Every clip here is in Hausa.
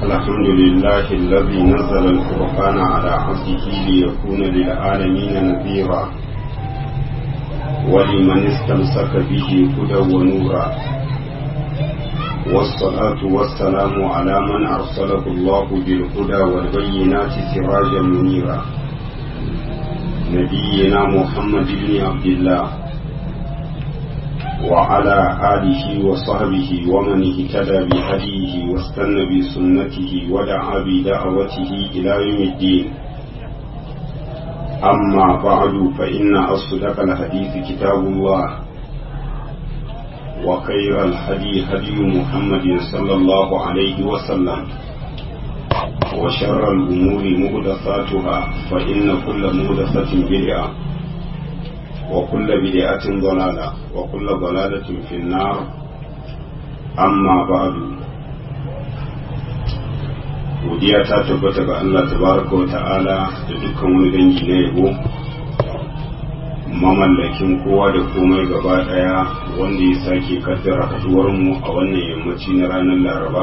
الحمد لله الذي نزل الفرقان على عبده ليكون للعالمين نذيرا ولمن استمسك به هدى ونورا والصلاة والسلام على من أرسله الله بالهدى والبينات سراجا منيرا نبينا محمد بن عبد الله وعلى آله وصحبه ومن اهتدى بهديه واستنى بسنته ودعا بدعوته إلى يوم الدين أما بعد فإن أصدق الحديث كتاب الله وخير الهدي هدي محمد صلى الله عليه وسلم وشر الأمور مهدفاتها فإن كل مهدفة بدعة وكل بدعة ضلالة وكل ضلالة في النار أما بعد godiya ta tabbata ga Allah tabaraka wa ta'ala da dukkan wani dangi na yabo mamallakin kowa da komai gaba daya wanda ya sake kaddara haduwar mu a wannan yammaci na ranar laraba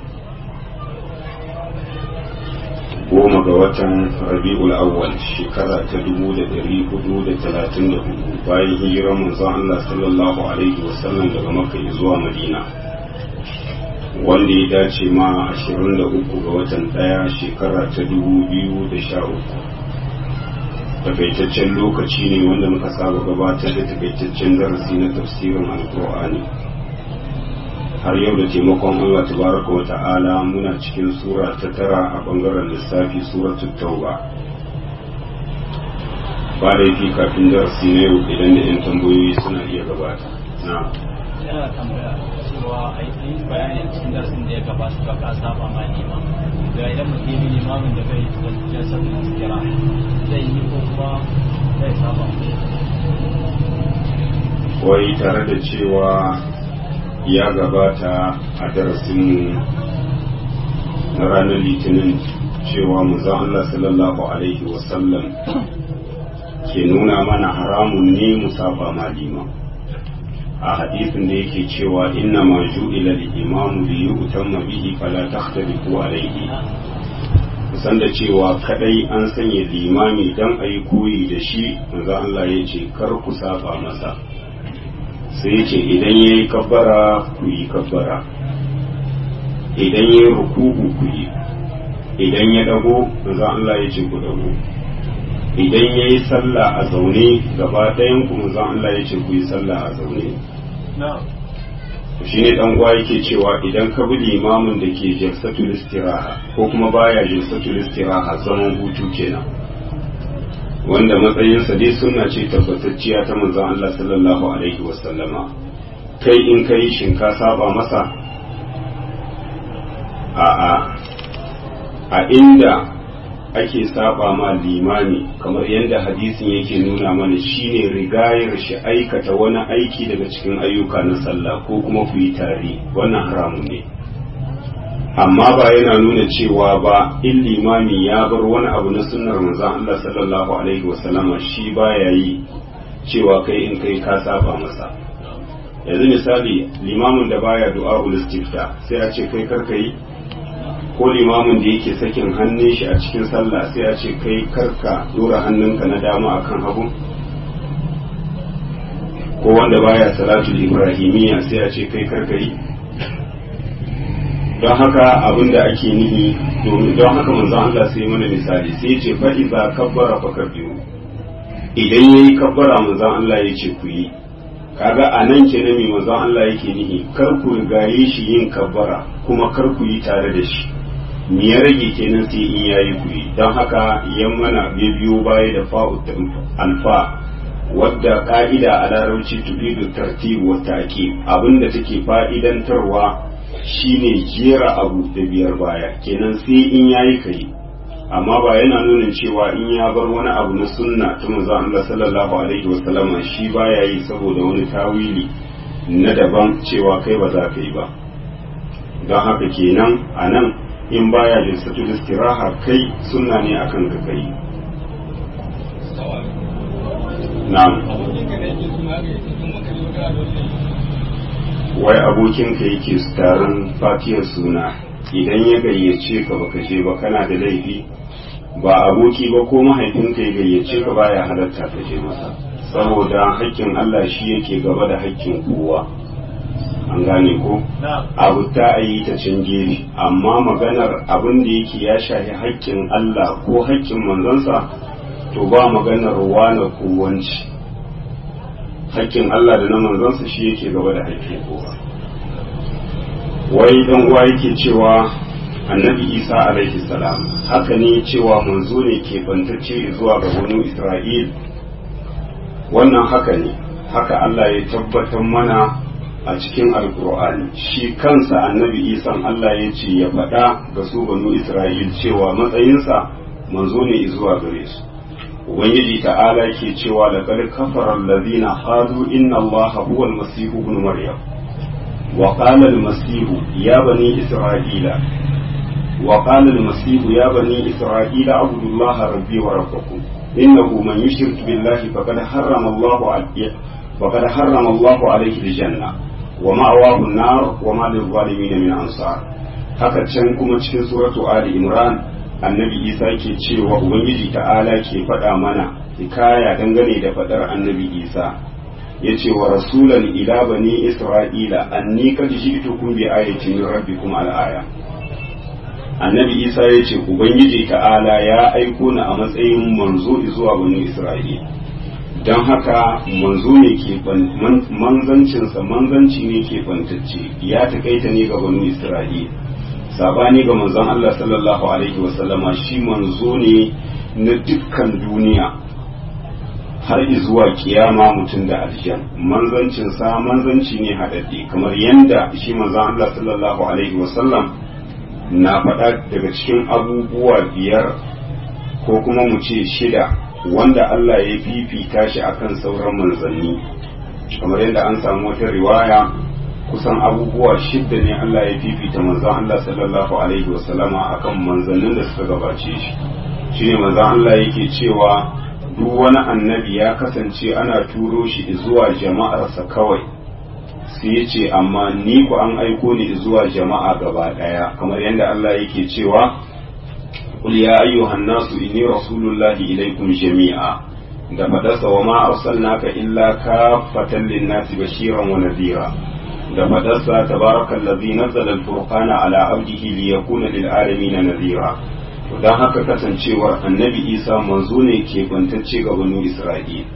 goma ga watan rabi'ul awwal shekara ta dubu da dari hudu da talatin da hudu bayan hijirar manzon Allah sallallahu alaihi wasallam daga makka zuwa madina wanda ya dace ma ashirin da uku ga watan daya shekara ta dubu biyu da sha uku takaitaccen lokaci ne wanda muka saba gabatar da takaitaccen darasi na tafsirin alkur'ani har yau da taimakon Allah tabaraka wa ta'ala muna cikin sura ta tara a bangaren lissafi suratul tauba ba da yake kafin darasi na yau idan da yan tambayoyi suna iya gabata na yana tambaya cewa aiki bayanin cikin darasin da ya gabata ba ka saba ma nema ga idan mutum yi limamin da bai gaskiya sabbin kira zai yi ko kuma zai saba wai tare da cewa ya gabata a darasin na ranar litinin cewa muzan Allah sallallahu Alaihi wasallam ke nuna mana haramun ne musafa malima a hadisin da yake cewa inna ma ju'ila al-imamu li yu'tamma bihi fala takhtalifu alayhi kusan da cewa kadai an sanya limami dan ayi koyi da shi manzo Allah ya ce kar ku saba masa sai ce idan ya yi kabbara ku yi kabbara idan ya yi ruku'u ku yi idan ya dago za Allah ya ce ku dago idan ya yi sallah a zaune gaba ɗayan ku za Allah ya ce ku yi sallah a zaune shi ne dan uwa yake cewa idan ka bi limamin da ke jalsatul istiraha ko kuma baya jalsatul istiraha zaman hutu kenan wanda matsayinsa dai suna ce tabbatacciya ta manzon Allah sallallahu alaihi wasallama kai in kai shin ka saba masa a a a inda ake saba ma limani kamar yadda hadisin yake nuna mana shine rigayar shi aikata wani aiki daga cikin ayyuka na sallah ko kuma ku yi tare wannan haramun ne amma ba yana nuna cewa ba in limami ya bar wani abu na sunnar manzon Allah sallallahu alaihi wasallama shi baya yi cewa kai in kai ka saba masa yanzu misali limamin da baya du'a istifta sai a ce kai karka yi ko limamin da yake sakin hannun shi a cikin sallah sai a ce kai karka dora hannunka na dama akan hagu ko wanda baya salatul ibrahimiyya sai a ce kai karka yi don haka abin da ake nihi domin don haka manzon Allah sai mana misali sai ya ce fa iza kabbara fa kabbiru idan yayi kabbara manzon Allah ya ce ku yi kaga a nan ke mai manzon Allah yake nihi kar ku rigaye shi yin kabbara kuma kar ku yi tare da shi me ya rage kenan sai in yayi ku yi don haka yan mana ya biyo baya da fa'u alfa wadda ka'ida a larabci tufidu tartibu wa ta'qib abinda take fa'idantarwa shine jera abu da biyar baya kenan sai in yayi kai amma ba yana nuna cewa in ya bar wani abu na sunna ta manzo Allah sallallahu alaihi wa sallama shi baya yi saboda wani tawili na daban cewa kai ba za ka yi ba don haka kenan a nan in baya jinsatul istiraha kai sunna ne akan ka kai na'am wai abokinka yake taron fatiyar suna idan ya gayyace ka baka je ba kana da laifi ba aboki ba ko mahaifinka ya gayyace ka baya halatta ka je masa saboda haƙƙin Allah shi yake gaba da haƙƙin kowa an gane ko abu ta yi ta can gefe amma maganar abin da yake ya shafi haƙƙin Allah ko haƙƙin manzansa to ba maganar wane ko wanci haƙƙin Allah da na manzansa shi yake gaba da haƙƙin kowa wai dan uwa yake cewa annabi isa alaihi salam haka ne cewa manzo ne ke bantacce zuwa ga wani isra'il wannan haka ne haka Allah ya tabbatar mana a cikin alkur'ani shi kansa annabi isan Allah ya ce ya faɗa ga su banu isra'il cewa matsayinsa manzo ne zuwa gare su ubangiji ta'ala ke cewa laqad kafara allazina qalu inna allaha huwa almasih ibn maryam wa qala almasih ya bani isra'ila wa qala almasih ya bani isra'ila abudullaha rabbi wa rabbakum innahu man yushrik billahi faqad harrama allahu alayhi faqad harrama allahu alayhi aljanna wa ma'awahu an-nar wa ma lil-zalimin min ansar haka can kuma cikin suratu ali imran annabi isa ke cewa ubangiji ta'ala ke faɗa mana hikaya dangane da faɗar annabi isa ya ce wa rasulan ila bani isra'ila anni kad ji'tukum bi ayatin min rabbikum al-aya annabi isa ya ce ubangiji ta'ala ya aiko ni a matsayin manzo zuwa bani isra'ila don haka manzo ne ke manzancinsa manzanci ne ke bantacce ya takaita ne ga bani isra'ila sabani ga manzon Allah sallallahu alaihi wasallama shi manzo ne na dukkan duniya har zuwa kiyama mutum da aljan manzancin sa manzanci ne haɗaɗɗe kamar yanda shi manzon Allah sallallahu alaihi wasallam na faɗa daga cikin abubuwa biyar ko kuma mu ce shida wanda Allah ya fifita shi akan sauran manzanni kamar yadda an samu wata riwaya kusan abubuwa shidda ne Allah ya fifita manzon Allah sallallahu alaihi wasallama akan manzannin da suka gabace shi shine manzon Allah yake cewa duk wani annabi ya kasance ana turo shi zuwa jama'arsa kawai sai ya ce amma ni ku an aiko ni zuwa jama'a gaba daya kamar yadda Allah yake cewa qul ya ayyuhan nasu inni rasulullahi ilaikum jami'a da fadarsa wa ma arsalnaka illa kaffatan lin-nasi bashiran wa nadhira da fadarsa tabarakal ladzi nazzala al-furqana ala abdihi liyakuna lil alamin nadhira to dan haka kasancewar annabi Isa manzo ne ke bantacce ga banu Isra'il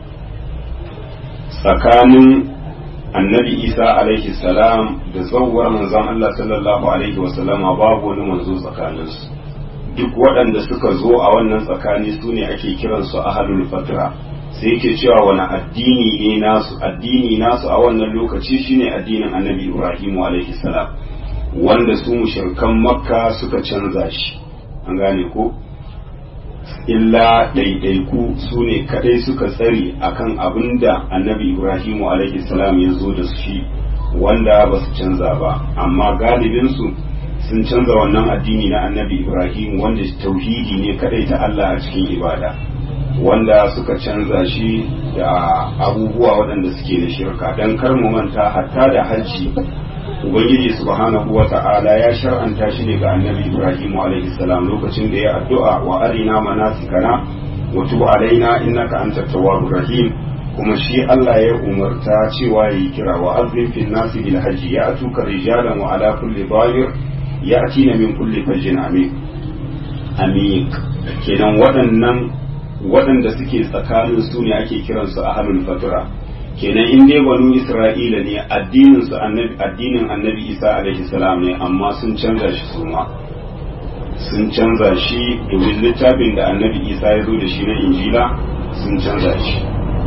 tsakanin annabi Isa alaihi salam da zawwar manzon Allah sallallahu alaihi wa sallama babu wani manzo tsakaninsu duk waɗanda suka zo a wannan tsakani su ne ake kiransu ahlul fatra sai yake cewa wani addini ne nasu addini nasu a wannan lokaci shine addinin annabi ibrahim alaihi salam wanda su mushrikan makka suka canza shi an gane ko illa ɗaiɗaiku su ne kaɗai suka tsari akan abin da annabi ibrahim alaihi salam ya zo da shi wanda ba su canza ba amma galibinsu sun canza wannan addini na annabi ibrahim wanda tauhidi ne kaɗai ta allah a cikin ibada wanda suka canza shi da abubuwa waɗanda suke da shirka don kar mu manta hatta da hajji ubangiji subhanahu wa ta'ala ya shar'anta shi ne ga annabi ibrahim alaihi salam lokacin da ya addu'a wa arina manasikana wa tub alaina innaka antat tawwabur rahim kuma shi Allah ya umarta cewa yi kira wa azim fil nasi bil hajji ya atuka rijalan wa ala kulli dhahir ya'tina min kulli fajjin amik amik kenan waɗannan waɗanda suke tsakanin su ne ake kiransu a halin fatura kenan in dai banu isra'ila ne addinin su annabi addinin annabi isa alaihi salam ne amma sun canza shi su ma sun canza shi domin littafin da annabi isa ya zo da shi na injila sun canza shi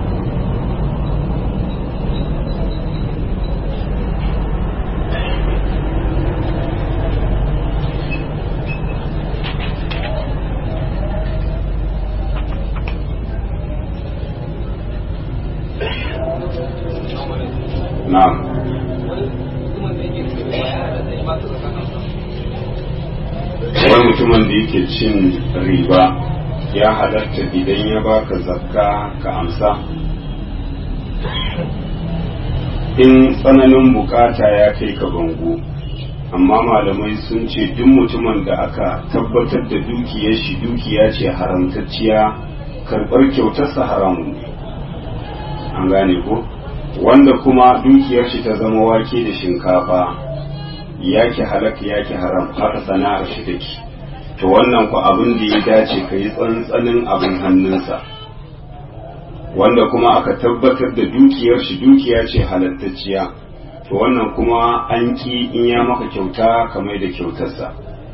na'am wani mutumin da yake cin riba ya halatta idan ya baka zakka ka amsa in tsananin bukata ya kai ka bango amma malamai sun ce duk mutumin da aka tabbatar da dukiyar shi dukiya ce haramtacciya karɓar kyautarsa haramun ne an gane ko wanda kuma dukiyar shi ta zama wake da shinkafa yake halak yake haram haka sana'ar shi take to wannan ku abin da ya dace ka yi tsantsanin abin hannunsa wanda kuma aka tabbatar da dukiyar shi dukiya ce halattacciya to wannan kuma an ki in ya maka kyauta kamar da kyautarsa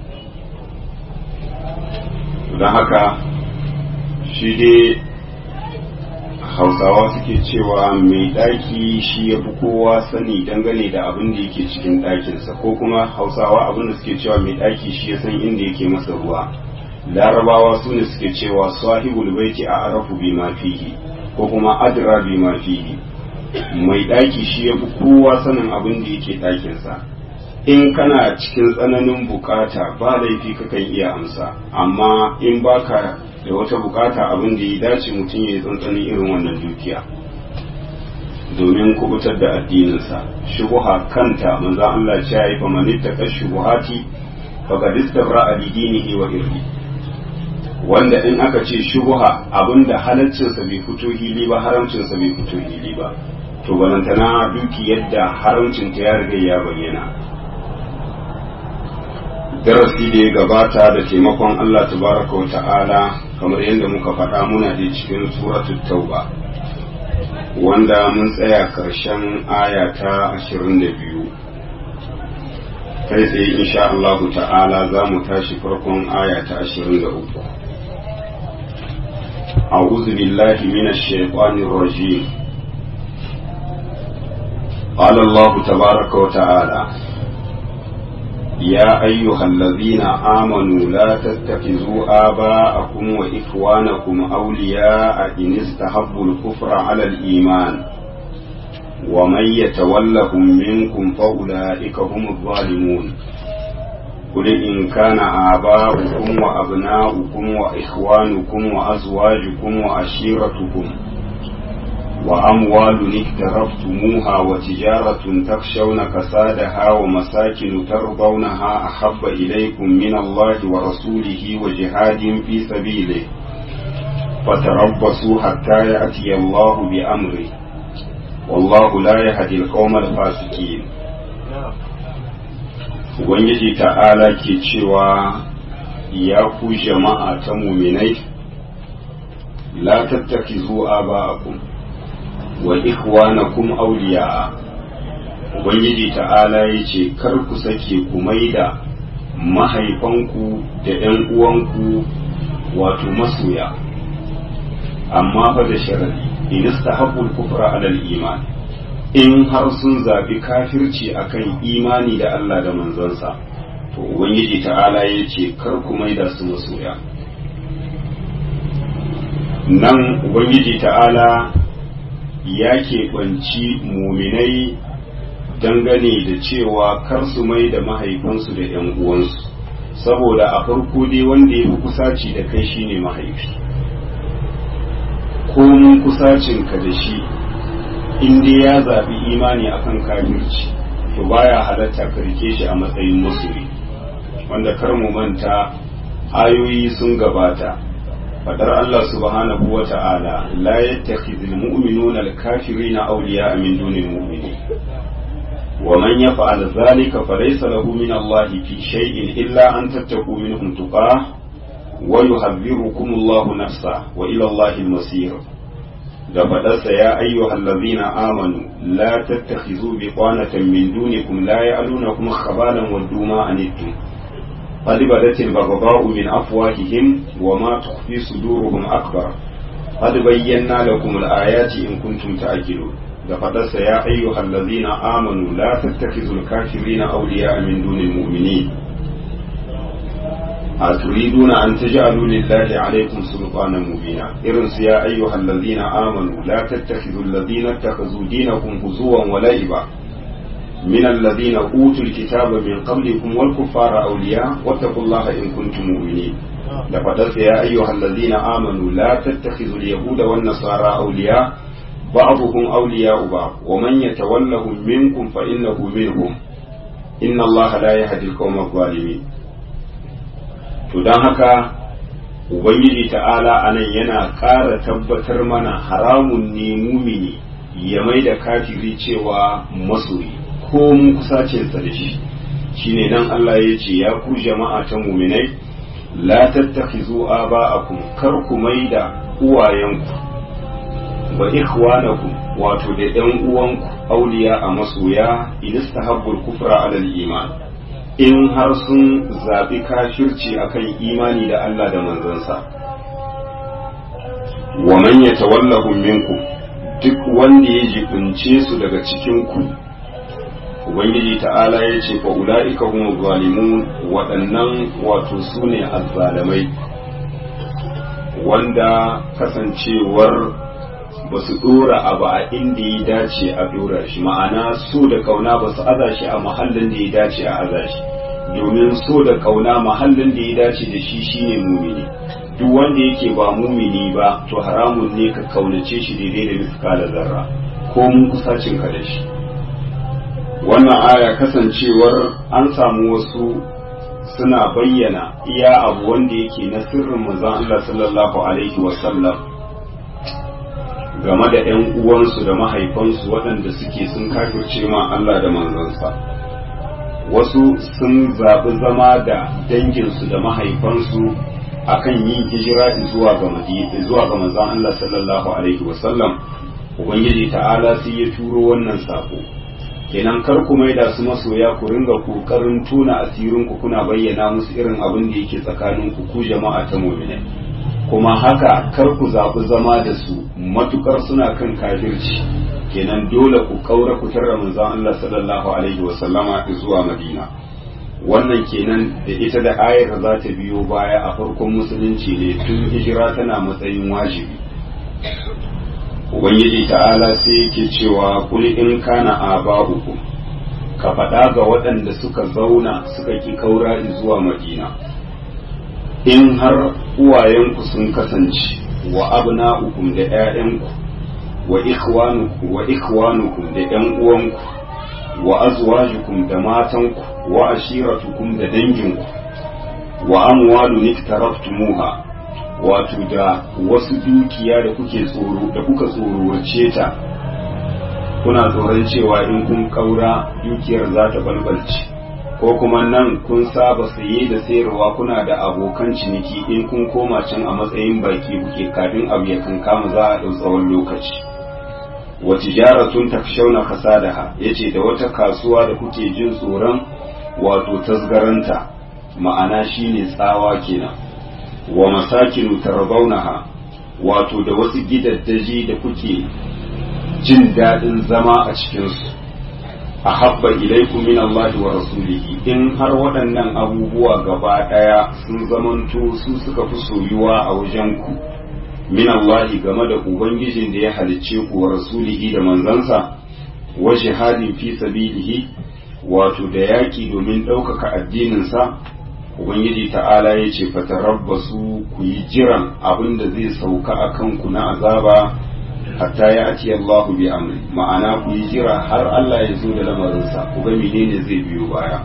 don haka shi dai hausawa suke cewa mai ɗaki shi ya fi kowa sani dangane da abin da yake cikin ɗakinsa ko kuma hausawa abin da suke cewa mai ɗaki shi ya san inda yake masa ruwa larabawa su ne suke cewa sahibul baiti a arafu bi ma fihi ko kuma adra bi ma fihi mai ɗaki shi ya fi kowa sanin abin da yake ɗakinsa in kana cikin tsananin bukata ba laifi kakan iya amsa amma in baka da wata bukata abin da ya dace mutum ya yi tsantsanin irin wannan dukiya domin kubutar da addininsa shubuha kanta manzo Allah ya yi fa manitta ka shubuhati faqad istabra li dinihi wa irdi wanda in aka ce shubuha abinda halaccinsa bai fito hili ba haramcinsa bai fito hili ba to balantana duki yadda haramcinta ya riga ya bayyana darasi da ya gabata da taimakon Allah tabaraka wa ta'ala kamar yadda muka faɗa muna da cikin suratul tauba wanda mun tsaya ƙarshen aya ta 22 kai tsaye insha Allah ta'ala za mu tashi farkon aya ta 23 أعوذ بالله من الشيطان الرجيم قال الله تبارك وتعالى يا أيها الذين آمنوا لا تتخذوا آباءكم وإخوانكم أولياء إن استحبوا الكفر على الإيمان ومن يتولهم منكم فأولئك هم الظالمون قل إن كان آباؤكم وأبناؤكم وإخوانكم وأزواجكم وعشيرتكم وأموال اقترفتموها وتجارة تخشون كسادها ومساكن ترضونها أحب إليكم من الله ورسوله وجهاد في سبيله فتربصوا حتى يأتي الله بأمره والله لا يهدي القوم الفاسقين Ubangiji ta'ala ke cewa ya ku jama'a ta muminai, la tattakizu aba'akum wa ikhwanakum awliya ubangiji ta'ala yace kar ku sake ku maida mahaifanku da ƴan uwanku wato masoya amma fa da sharadi in istahabbu al-kufra ala al-iman in har sun zabi kafirci akan imani da Allah da manzansa to ubangiji ta'ala yace kar ku maida su masoya nan ubangiji ta'ala ya keɓanci muminai dangane da cewa kar su mai da mahaifansu da ‘yan uwansu saboda a farko dai wanda ya fi kusaci da kai shine mahaifi komun kusacinka da shi in dai ya zaɓi imani akan kafirci to baya halatta ka rike shi a matsayin masoyi wanda kar mu manta ayoyi sun gabata fadar Allah subhanahu wa ta'ala la yattakhidhul mu'minuna al-kafirina awliya'a min dunil mu'minin wa man yaf'al dhalika falaysa lahu min Allah fi shay'in illa an tattaqu minhum tuqah wa yuhadhdhirukum Allah nafsa wa ila Allah al-masir da fadarsa ya ayyuhal ladhina amanu la tattakhizu biqanatan min dunikum la ya'lunakum khabalan waddu ma anittum قد بدت البغضاء من أفواههم وما تخفي صدورهم أكبر قد بينا لكم الآيات إن كنتم تعقلون لقد يا أيها الذين آمنوا لا تتخذوا الكافرين أولياء من دون المؤمنين أتريدون أن تجعلوا لله عليكم سلطانا مبينا إرنس يا أيها الذين آمنوا لا تتخذوا الذين اتخذوا دينكم هزوا ولعبا من الذين أوتوا الكتاب من قبلكم والكفار أولياء واتقوا الله إن كنتم مؤمنين لقد يا أيها الذين آمنوا لا تتخذوا اليهود والنصارى أولياء بعضهم أولياء بعض ومن يتولهم منكم فإنه منهم inna Allah la yahdi al-qawma zalimin to dan haka ubangiji ta'ala anan yana ƙara tabbatar mana haramun ne mumini ya mai da kafiri cewa masoyi ko mun kusacinsa da shi shine nan Allah ya ce ya ku jama'a ta muminai la tattakhizu aba'akum kar ku mai da uwayenku wa ikhwanakum wato da ɗan uwanku auliya a masoya in istahabbul kufra ala iman in har sun zabi kafirci akan imani da Allah da manzansa wa man yatawallahu minkum duk wanda ya jibince su daga cikin ku ubangiji ta'ala ya ce fa ula'ika humu zalimun waɗannan wato su ne azzalamai wanda kasancewar ba su ɗora abu a inda ya dace a ɗora shi ma'ana so da kauna ba su aza shi a mahallin da ya dace a aza shi domin so da kauna mahallin da ya dace da shi shine mumini duk wanda yake ba mumini ba to haramun ne ka kaunace shi daidai da miskala zarra ko mun kusacin ka da shi wannan aya kasancewar an samu wasu suna bayyana iya abu wanda yake na sirrin manzon Allah sallallahu alaihi wasallam game da ‘yan uwansu da mahaifansu waɗanda suke sun kafirce ma Allah da manzansa wasu sun zaɓi zama da danginsu da mahaifansu akan yin hijira zuwa ga madina zuwa ga manzon Allah sallallahu alaihi wasallam ubangiji ta'ala sai ya turo wannan sako kenan kar ku maida su masoya ku ringa kokarin tona asirin ku kuna bayyana musu irin abin da yake tsakanin ku ku jama'a ta mu'minai kuma haka kar ku zaɓi zama da su matukar suna kan kafirci kenan dole ku kaura ku tarra manzon Allah sallallahu alaihi wa sallama zuwa Madina wannan kenan da ita da ayar za ta biyo baya a farkon musulunci ne tun hijira tana matsayin wajibi ubangiji ta'ala sai yake cewa kul in kana aba'ukum ka faɗa ga waɗanda suka zauna suka ki kaura zuwa madina in har uwayenku sun kasance wa abna'ukum da ƴaƴanku wa ikhwanukum wa ikhwanukum da ƴan uwanku wa azwajukum da matanku wa ashiratukum da danginku wa amwalun iktaraftumuha wato da wasu dukiya da kuke tsoro da kuka tsorowace ta kuna tsoron cewa in kun kaura dukiyar za ta balbalce ko kuma nan kun saba saye da sayarwa kuna da abokan ciniki in kun koma can a matsayin baki kuke kafin abu ya kankama za a ɗau tsawon lokaci wa tijaratun takshawna kasadaha yace da wata kasuwa da kuke jin tsoron wato tasgaranta ma'ana shine tsawa kenan wa masakinu tarbaunaha wato da wasu gidaddaji da kuke jin daɗin zama a cikinsu a habba ilaikum min Allah wa rasulihi in har waɗannan abubuwa gaba ɗaya sun zamanto su suka fi soyuwa a wajen ku min Allah game da ubangijin da ya halicce ku wa rasulihi da manzansa wa jihadin fi sabilihi wato da yaki domin ɗaukaka addininsa ubangiji ta'ala ya ce fatarabbasu ku yi jiran abin da zai sauka a kanku na azaba hatta ya ati Allahu bi amri ma'ana ku yi jira har Allah ya zo da lamarinsa ku ga menene zai biyo baya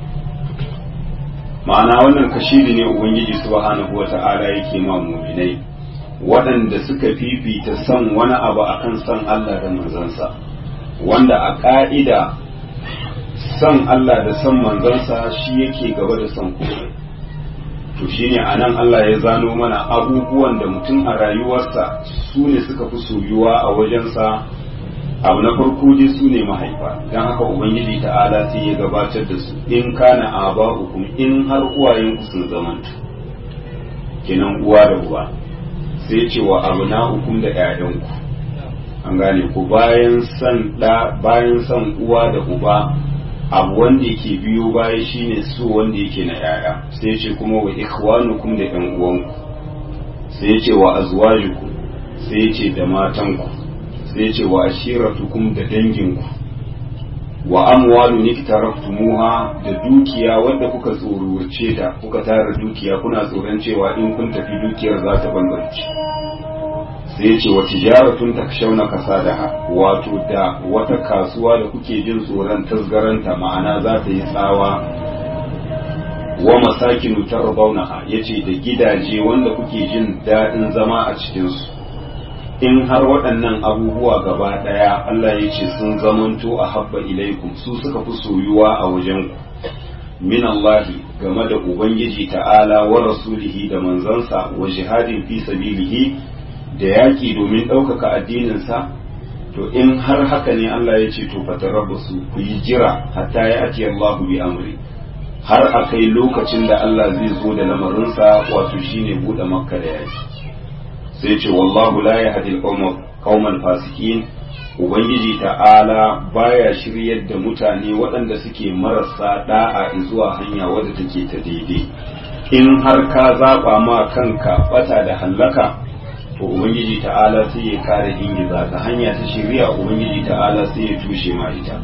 ma'ana wannan kashidi ne ubangiji subhanahu wata'ala yake ma mu'minai waɗanda suka fifita son wani abu akan son Allah da manzansa wanda a ƙa'ida son Allah da son manzansa shi yake gaba da son komai to shine anan Allah ya zano mana abubuwan da mutum a rayuwarsa su ne suka fi soyuwa a wajensa abu na farko dai su ne mahaifa don haka ubangiji ta'ala sai ya gabatar da su in kana aba hukum in har uwayenku sun zamanta kenan uwa da uwa sai ce wa abu na hukum da 'ya'yanku an gane ku bayan san da bayan san uwa da uba abu wanda yake biyo baya shine su wanda yake na yaya sai ce kuma wa ikhwanukum da yan uwanku sai ce wa azwajukum sai ce da matanku sai ce wa ashiratukum da danginku wa amwalu niktaraftumuha da dukiya wanda kuka tsorurce ta kuka tara dukiya kuna tsoron cewa in kun tafi dukiyar za ta bambance sai ya ce wa tijaratun takshawna kasadaha wato da wata kasuwa da kuke jin tsoron tasgaranta ma'ana za ta yi tsawa wa masakinu tarbawnaha yace da gidaje wanda kuke jin daɗin zama a cikinsu in har waɗannan abubuwa gaba ɗaya Allah ya ce sun zamanto a habba ilaikum su suka fi soyuwa a wajenku min Allahi game da Ubangiji ta'ala wa rasulihi da manzansa wa jihadin fi sabilihi da yaƙi domin ɗaukaka addininsa to in har haka ne Allah ya ce to fatarabbasu ku yi jira hatta ya ati Allahu bi amri har a kai lokacin da Allah zai zo da lamarinsa wato shine buɗe makka da yaki sai ce wallahu la yahdi al fasikin ubangiji ta'ala baya shiryar da mutane waɗanda suke marasa da'a zuwa hanya wadda take ta daidai in har ka zaba ma kanka bata da hallaka to ubangiji ta'ala sai ya kare ingiza ta hanya ta shirya ubangiji ta'ala sai ya tushe ma ita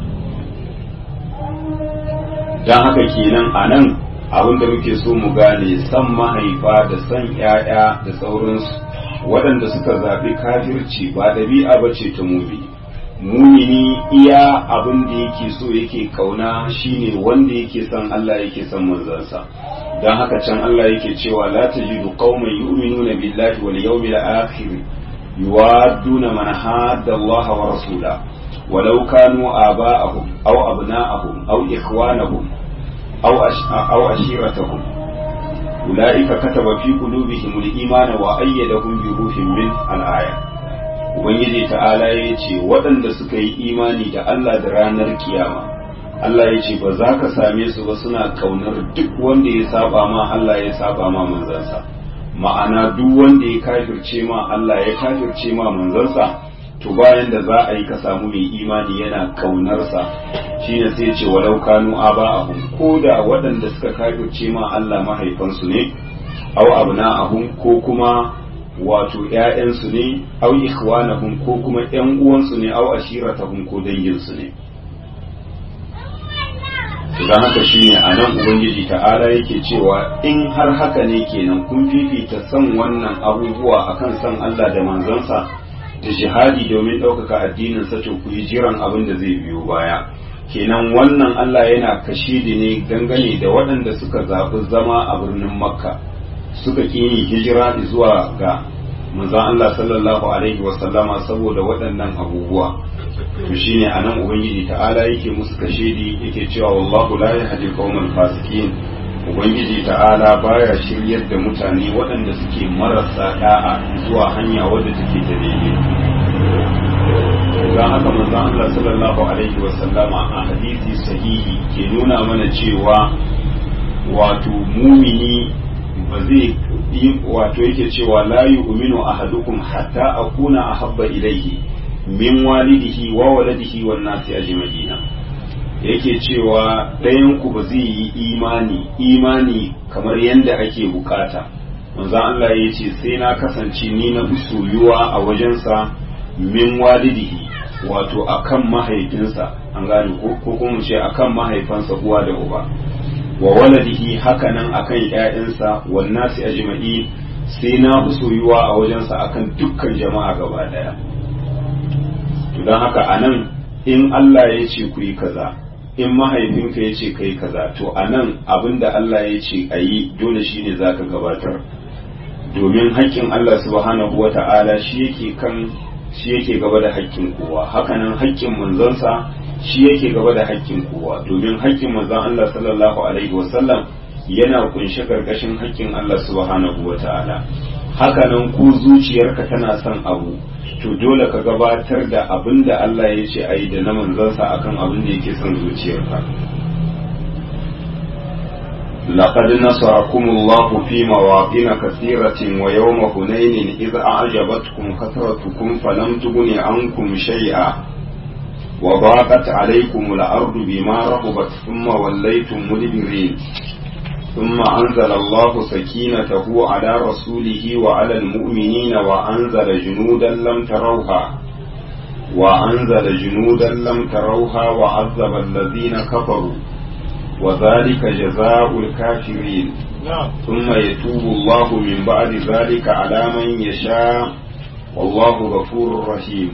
don haka kenan a nan abin da muke so mu gane san mahaifa da san 'ya'ya da sauransu waɗanda suka zaɓi kafirci ba ɗabi'a ba ce ta mumini mumini iya abin da yake so yake kauna shine wanda yake son Allah yake son manzansa don haka can Allah yake cewa la tajidu qauman yu'minuna billahi wal yawmil akhir yuwadduna man hadda Allah wa rasula ولو كانوا آباءهم أو أبناءهم أو إخوانهم أو أو عشيرتهم أولئك كتب في قلوبهم الإيمان وأيدهم بروح من الآية Ubangiji ta'ala ya ce waɗanda suka yi imani da Allah da ranar kiyama Allah ya ce ba za ka same su ba suna kaunar duk wanda ya saba ma Allah ya saba ma manzansa ma'ana duk wanda ya kafirce ma Allah ya kafirce ma manzansa to bayan da za a yi ka samu mai imani yana kaunarsa shine sai ce walau kanu aba'ahum ko da waɗanda suka kafirce ma Allah mahaifansu ne aw abna'ahum ko kuma wato ƴaƴansu ne aw ikhwanahum ko kuma ƴan uwansu ne aw ashiratahum ko danginsu ne dan haka shine anan ubangiji ta'ala yake cewa in har haka ne kenan kun fifita san wannan abubuwa akan san Allah da manzansa da jihadi domin ɗaukaka addinin sa to ku yi jiran abin da zai biyo baya kenan wannan Allah yana kashidi ne dangane da waɗanda suka zaɓi zama a birnin makka suka ƙi yin hijira zuwa ga manzon Allah sallallahu alaihi wa sallama saboda waɗannan abubuwa to shine anan ubangiji ta'ala yake musu kashidi yake cewa wallahu la yahdi qauman fasikin ubangiji ta'ala baya shiryar da mutane waɗanda suke marasa da'a zuwa hanya wadda take ta daidai don haka manzon Allah sallallahu alaihi wa sallama a hadisi sahihi ke nuna mana cewa wato mumini ba zai yi wato yake cewa la yu'minu ahadukum hatta akuna ahabba ilayhi min walidihi wa waladihi wan nasi ajma'ina yake cewa ɗayan ku ba zai yi imani imani kamar yadda ake bukata manzon Allah ya ce sai na kasance ni na soyuwa a wajensa min walidihi wato akan mahaifinsa an gane ko kuma ce akan mahaifansa uwa da uba wa waladihi hakanan akan ƴaƴansa wan nasi ajma'i sai na fi soyuwa a wajensa akan dukkan jama'a gaba daya to don haka anan in Allah ya ce ku yi kaza in mahaifinka ya ce kai kaza to anan abinda Allah ya ce a yi dole shine zaka gabatar domin haƙƙin Allah subhanahu wata'ala shi yake kan shi yake gaba da haƙƙin kowa hakanan haƙƙin manzonsa shi yake gaba da haƙƙin kowa domin haƙƙin manzon Allah sallallahu alaihi wasallam yana kunshe karkashin haƙƙin Allah subhanahu wata'ala hakanan ku zuciyarka tana son abu to dole ka gabatar da abin da Allah ya ce ayi da na manzonsa akan abin da yake son zuciyarka لقد نصركم الله في مواطن كثيرة ويوم هنين إذ أعجبتكم كثرتكم فلم تغن عنكم شيئا وضاقت عليكم الأرض بما رحبت ثم وليتم مدبرين ثم أنزل الله سكينته على رسوله وعلى المؤمنين وأنزل جنودا لم تروها وأنزل جنودا لم تروها وعذب الذين كفروا وذلك جزاء الكافرين ثم يتوب الله من بعد ذلك على من يشاء wallahu ghafurur rahim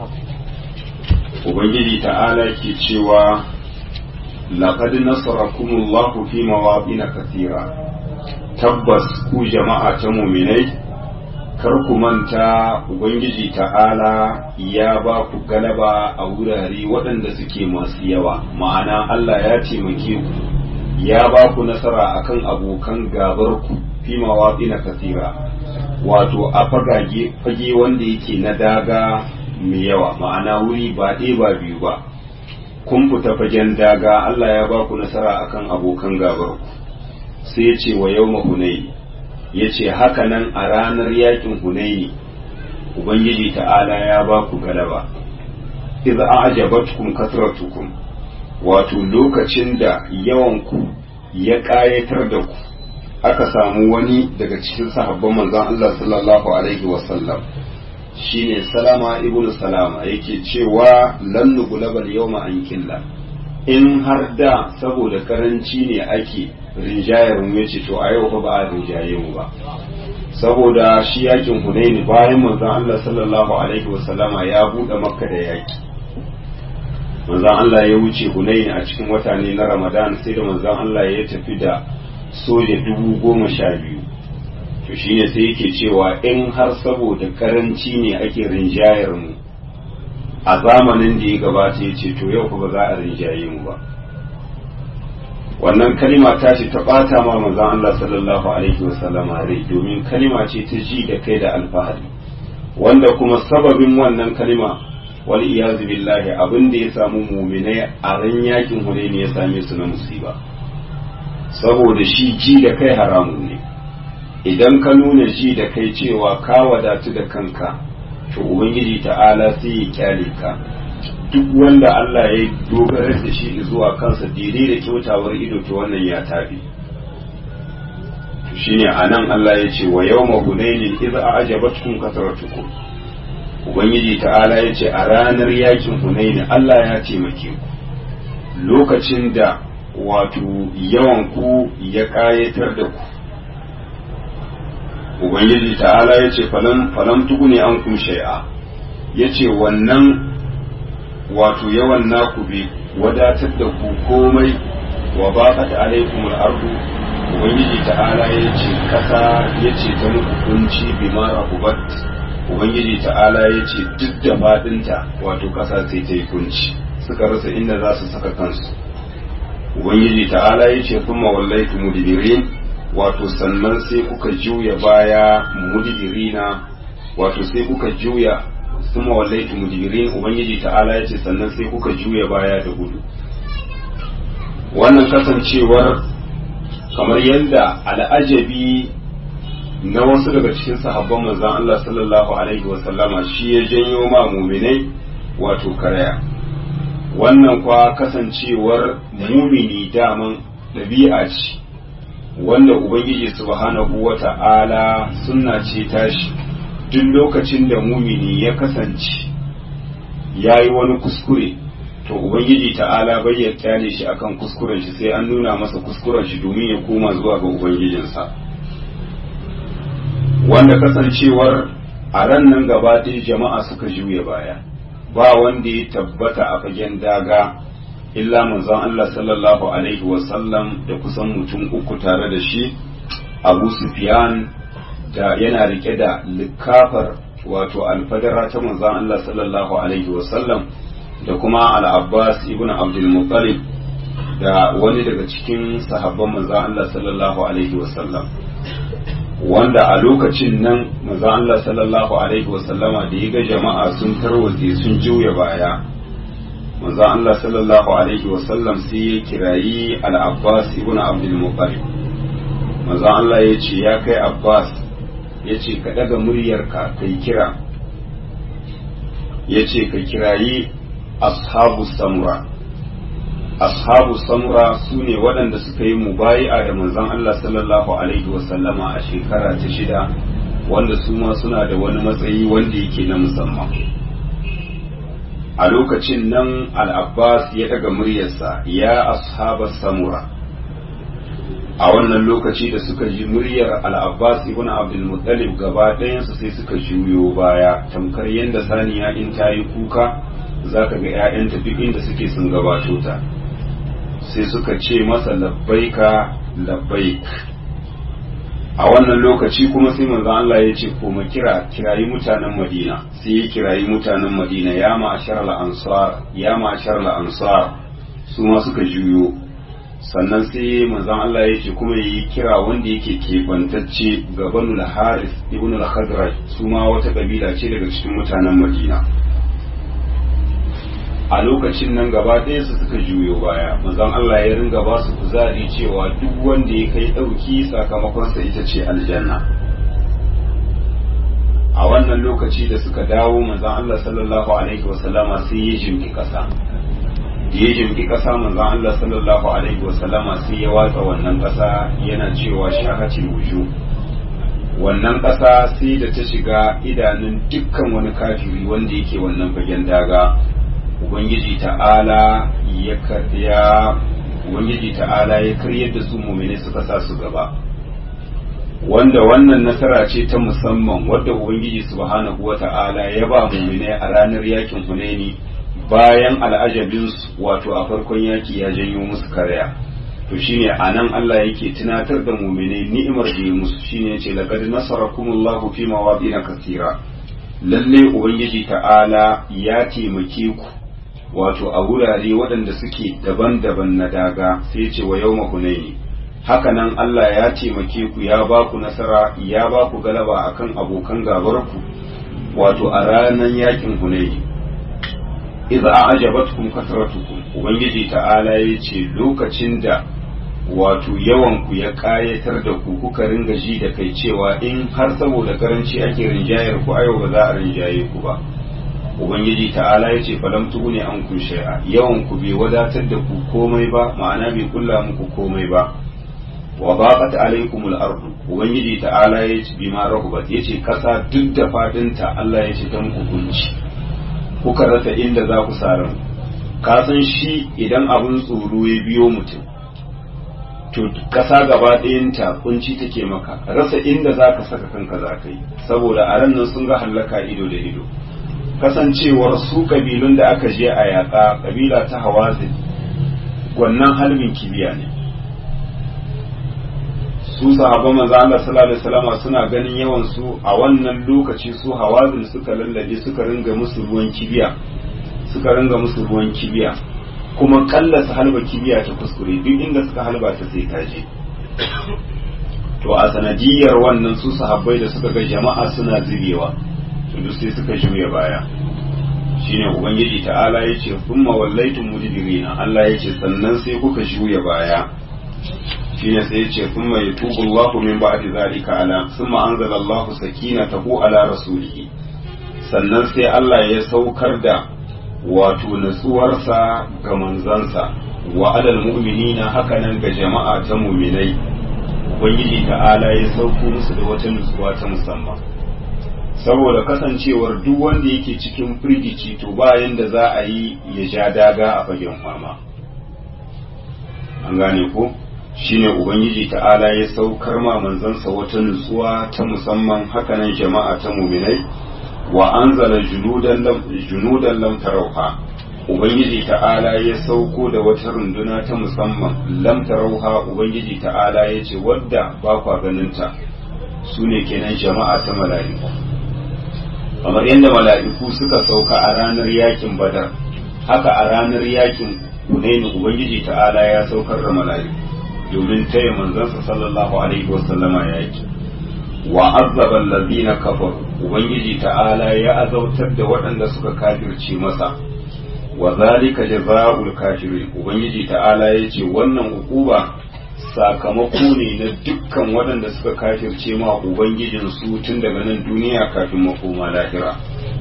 ubangiji ta'ala ke cewa laqad nasarakumullahu fi mawaqin kathira tabbas ku jama'a ta mu'minai kar ku manta ubangiji ta'ala ya ba ku galaba a wurare waɗanda suke masu yawa ma'ana Allah ya taimake ku ya ba ku nasara akan abokan gabar ku fi mawaqin kathira wato a fagage fage wanda yake na daga mai yawa ma'ana wuri ba ɗaya ba biyu ba kun fita fagen daga Allah ya ba ku nasara akan abokan gabar ku sai ya ce wa yau hunayi ya ce haka nan a ranar yakin hunayi ubangiji ta'ala ya ba ku galaba iz a'jabatkum kasratukum wato lokacin da yawan ku ya ƙayatar da ku aka samu wani daga cikin sahabban manzon Allah sallallahu alaihi wasallam shine salama ibnu salama yake cewa lan nugulabal yawma an killa in har da saboda karanci ne ake rinjayar mu yace to a yau fa ba a rinjaye mu ba saboda shi yakin hunaini bayan manzon Allah sallallahu alaihi wasallama ya bude makka da yaki manzon Allah ya wuce hunaini a cikin wata ne na ramadan sai da manzon Allah ya tafi da soja dubu goma sha biyu to shine sai yake cewa in har saboda karanci ne ake rinjayar mu a zamanin da ya gabata ya ce to yau ba za a rinjaye mu ba wannan kalima ta ce ta bata ma manzon Allah sallallahu alaihi wasallam rai domin kalima ce ta ji da kai da alfahari wanda kuma sababin wannan kalima wal iyazu billahi abin da ya samu muminai a ran yakin hunaini ya same su na musiba saboda shi ji da kai haramun ne idan ka nuna ji da kai cewa ka wadatu da kanka to ubangiji ta'ala sai ya kyale ka duk wanda Allah ya dogara da shi zuwa kansa daidai da kyautawar ido to wannan ya tafi to shine anan Allah ya ce wa yawma hunainin idza a'jabatkum kasratukum ubangiji ta'ala ya ce a ranar yakin hunaini Allah ya taimake ku lokacin da wato yawan ku ya kayatar da ku ubangiji ta'ala ya ce falam tugune an kum shai'a ya ce wannan wato yawan naku bai wadatar da ku komai wa baqat alaikum al-ardu ubangiji ta'ala ya ce kasa ya ce ta muku kunci bima rahubat ubangiji ta'ala ya ce duk da fadinta wato kasa sai ta yi kunci suka rasa inda za su saka kansu ubangiji ta'ala ya ce kuma wallaitu mudbirin wato sannan sai kuka juya baya mudbirina wato sai kuka juya kuma wallaitu mudbirin ubangiji ta'ala ya ce sannan sai kuka juya baya da gudu wannan kasancewar kamar yadda al'ajabi na wasu daga cikin sahabban manzon Allah sallallahu alaihi wa sallama shi ya janyo ma muminai wato karaya wannan kwa kasancewar mumini daman ɗabi'a ce wanda ubangiji subhanahu wa ta'ala sunna ce tashi duk lokacin da mumini ya kasance ya yi wani kuskure to ubangiji ta'ala bai ya kyale shi akan kuskuren shi sai an nuna masa kuskuren shi domin ya koma zuwa ga ubangijinsa wanda kasancewar a ran nan gaba ɗaya jama'a suka juya baya ba wanda ya tabbata a fagen daga illa manzon Allah sallallahu alaihi wasallam da kusan mutum uku tare da shi Abu Sufyan da yana rike da likafar wato alfadara ta manzon Allah sallallahu alaihi wasallam da kuma al-Abbas ibn Abdul Muttalib da wani daga cikin sahabban manzon Allah sallallahu alaihi wasallam wanda a lokacin nan manzon Allah sallallahu alaihi wasallama da ya ga jama'a sun tarwatse sun juya baya manzon Allah sallallahu alaihi wasallam sai ya kirayi al-Abbas ibn Abdul Muttalib manzon Allah ya ce ya kai Abbas ya ce ka daga muryarka kai kira ya ce ka kirayi ashabu samura ashabu samura su ne waɗanda suka yi mubayi'a da manzon Allah sallallahu alaihi wasallama a shekara ta shida wanda su ma suna da wani matsayi wanda yake na musamman a lokacin nan al-abbas ya daga muryarsa ya ashaba samura a wannan lokaci da suka ji muryar al'abbas ibn abdulmuttalib gaba ɗayansu sai suka juyo baya tamkar yadda saniya in ta yi kuka za ka ga 'ya'yanta duk inda suke sun gabato ta sai suka ce masa labbaika labbaik a wannan lokaci kuma sai manzo Allah ya ce koma kira kirayi mutanen Madina sai ya kirayi mutanen Madina ya ma'ashar al-ansar ya ma'ashar al-ansar su ma suka juyo sannan sai manzon Allah ya ce kuma yi kira wanda yake kebantacce ga Banu al-Haris ibn al-Khadraj su ma wata kabila ce daga cikin mutanen Madina a lokacin nan gaba ɗaya su suka juyo baya manzon Allah ya ringa ba su kuzari cewa duk wanda ya kai ɗauki sakamakonsa ita ce aljanna a wannan lokaci da suka dawo manzon Allah sallallahu alaihi wasallama sai ya jimki ƙasa ya jimki ƙasa manzon Allah sallallahu alaihi wasallama sai ya watsa wannan ƙasa yana cewa shahatil wuju wannan ƙasa sai da ta shiga idanun dukkan wani kafiri wanda yake wannan fagen daga ubangiji ta'ala ya karya ubangiji ta'ala ya karyar da su mumine suka sa su gaba wanda wannan nasara ce ta musamman wadda ubangiji subhanahu wa ta'ala ya ba mumine a ranar yakin hunaini bayan al'ajabinsu wato a farkon yaki ya janyo musu karya to shine anan Allah yake tunatar da mumine ni'imar da ya musu shine yace laqad nasarakumullahu fi mawadin kathira lalle ubangiji ta'ala ya taimake ku wato a wurare waɗanda suke daban-daban na daga sai ce wa yau hunaini hakanan Allah ya taimake ku ya ba ku nasara ya ba ku galaba akan abokan gabarku wato a ranar yakin hunaini idza a'jabatkum kasratukum ubangiji ta'ala ya ce lokacin da wato yawan ku ya kayatar da ku kuka ringa ji da kai cewa in har saboda karanci ake rinjayar ku ayo ba za a rinjaye ku ba ubangiji ta'ala ya ce falam ne an kun shay'a yawan ku bai wadatar da ku komai ba ma'ana bai kulla muku komai ba wa baqat alaykumul ardu ubangiji ta'ala ya ce bima rahubat ya ce kasa duk da fadinta Allah ya ce ta muku kunci kuka rasa inda za ku saran ka san shi idan abun tsoro ya biyo mutum to kasa gaba ɗayanta kunci take maka rasa inda za ka saka kanka za ka yi saboda a ran nan sun ga hallaka ido da ido kasancewar su kabilun da aka je a yaƙa kabila ta hawazin gwannan halbin kibiya ne su sahaba manzo Allah sallallahu alaihi wasallam suna ganin yawan su a wannan lokaci su hawazin suka lallabe suka ringa musu ruwan kibiya suka ringa musu ruwan kibiya kuma kalla su halba kibiya ta kuskure duk inda suka halba ta sai ta je to a sanadiyar wannan su sahabbai da suka ga jama'a suna zubewa to sai suka juya baya shine ubangiji ta'ala ya ce thumma wallaitum mudbirina Allah ya ce sannan sai kuka juya baya shine sai ya ce thumma yatubu Allahu min ba'di zalika ala thumma anzala Allahu sakinatahu ala rasulihi sannan sai Allah ya saukar da wato natsuwarsa ga manzansa wa alal mu'minina hakanan ga jama'a ta mu'minai ubangiji ta'ala ya sauko musu da wata nutsuwa ta musamman saboda kasancewar duk wanda yake cikin firgici to bayan da za a yi ya sha daga a fagen fama an gane ko shine ubangiji ta'ala ya saukar ma manzansa wata nutsuwa ta musamman hakanan jama'a ta muminai wa anzala junudan lam tarauha ubangiji ta'ala ya sauko da wata runduna ta musamman lam tarauha ubangiji ta'ala ya ce wadda ba kwa ganinta su ne kenan jama'a ta mala'iku kamar yadda mala'iku suka sauka a ranar yakin badar haka a ranar yakin hunaini ubangiji ta'ala ya saukar da mala'iku domin taya manzansa sallallahu alaihi wasallama yaki wa azzaba allazina kafaru ubangiji ta'ala ya azautar da waɗanda suka kafirce masa wa zalika jazaa'ul kafirin ubangiji ta'ala ya ce wannan ukuba sakamako ne na dukkan waɗanda suka kafirce ma ubangijin su tun daga nan duniya kafin makoma lahira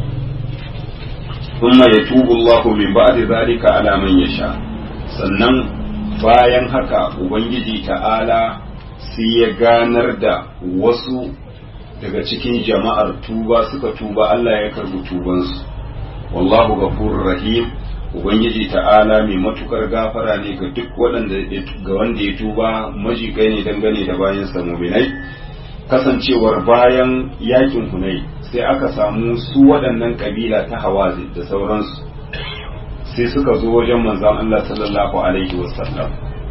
thumma yatubu Allahu min ba'di zalika ala man yasha sannan bayan haka ubangiji ta'ala sai ya ganar da wasu daga cikin jama'ar tuba suka tuba Allah ya karbi tubansu wallahu ghafurur rahim ubangiji ta'ala mai matukar gafara ne ga duk waɗanda ga wanda ya tuba majigai ne dangane da bayan muminai kasancewar bayan yakin hunai sai aka samu su waɗannan kabila ta hawazi da sauransu sai suka zo wajen manzon Allah sallallahu alaihi wasallam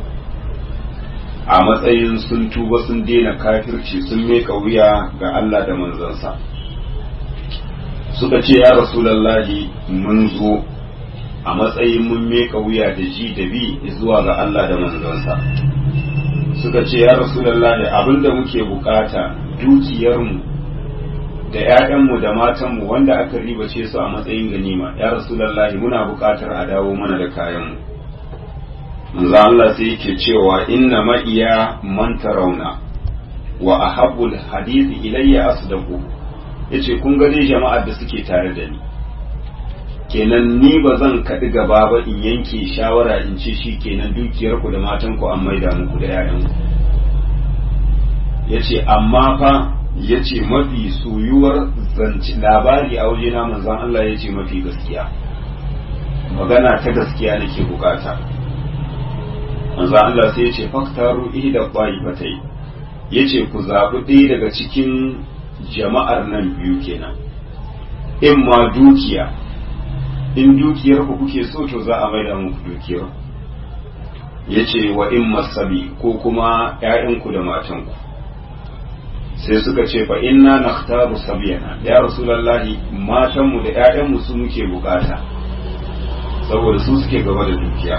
a matsayin sun tuba sun daina kafirci sun meka wuya ga Allah da manzansa suka ce ya rasulallahi mun zo a matsayin mun meka wuya da ji da bi zuwa ga Allah da manzansa suka ce ya rasulallahi abinda muke bukata dukiyarmu da ‘ya'yanmu da matanmu wanda aka ribace su a matsayin ganima ya rasulallahi muna bukatar a dawo mana da kayanmu manzo Allah sai yake cewa inna ma'iya man tarawna wa ahabbul hadisi ilayya asdaqu yace kun ga dai jama'ar da suke tare da ni kenan ni ba zan kaɗi gaba ba in yanke shawara in ce shi kenan dukiyar ku da matan ku an maida muku da ƴaƴan ku yace amma fa yace mafi soyuwar zanci labari a waje na manzon Allah yace mafi gaskiya magana ta gaskiya nake bukata manzo Allah sai yace faktaru ihda qaifatai yace ku zabi ɗaya daga cikin jama'ar nan biyu kenan in ma dukiya in dukiyar ku kuke so to za a maida muku dukiyar yace wa in masabi ko kuma ƴaƴanku da matanku sai suka ce fa inna nakhtaru sabiyana ya rasulullahi matanmu da ƴaƴanmu su muke bukata saboda su suke gaba da dukiya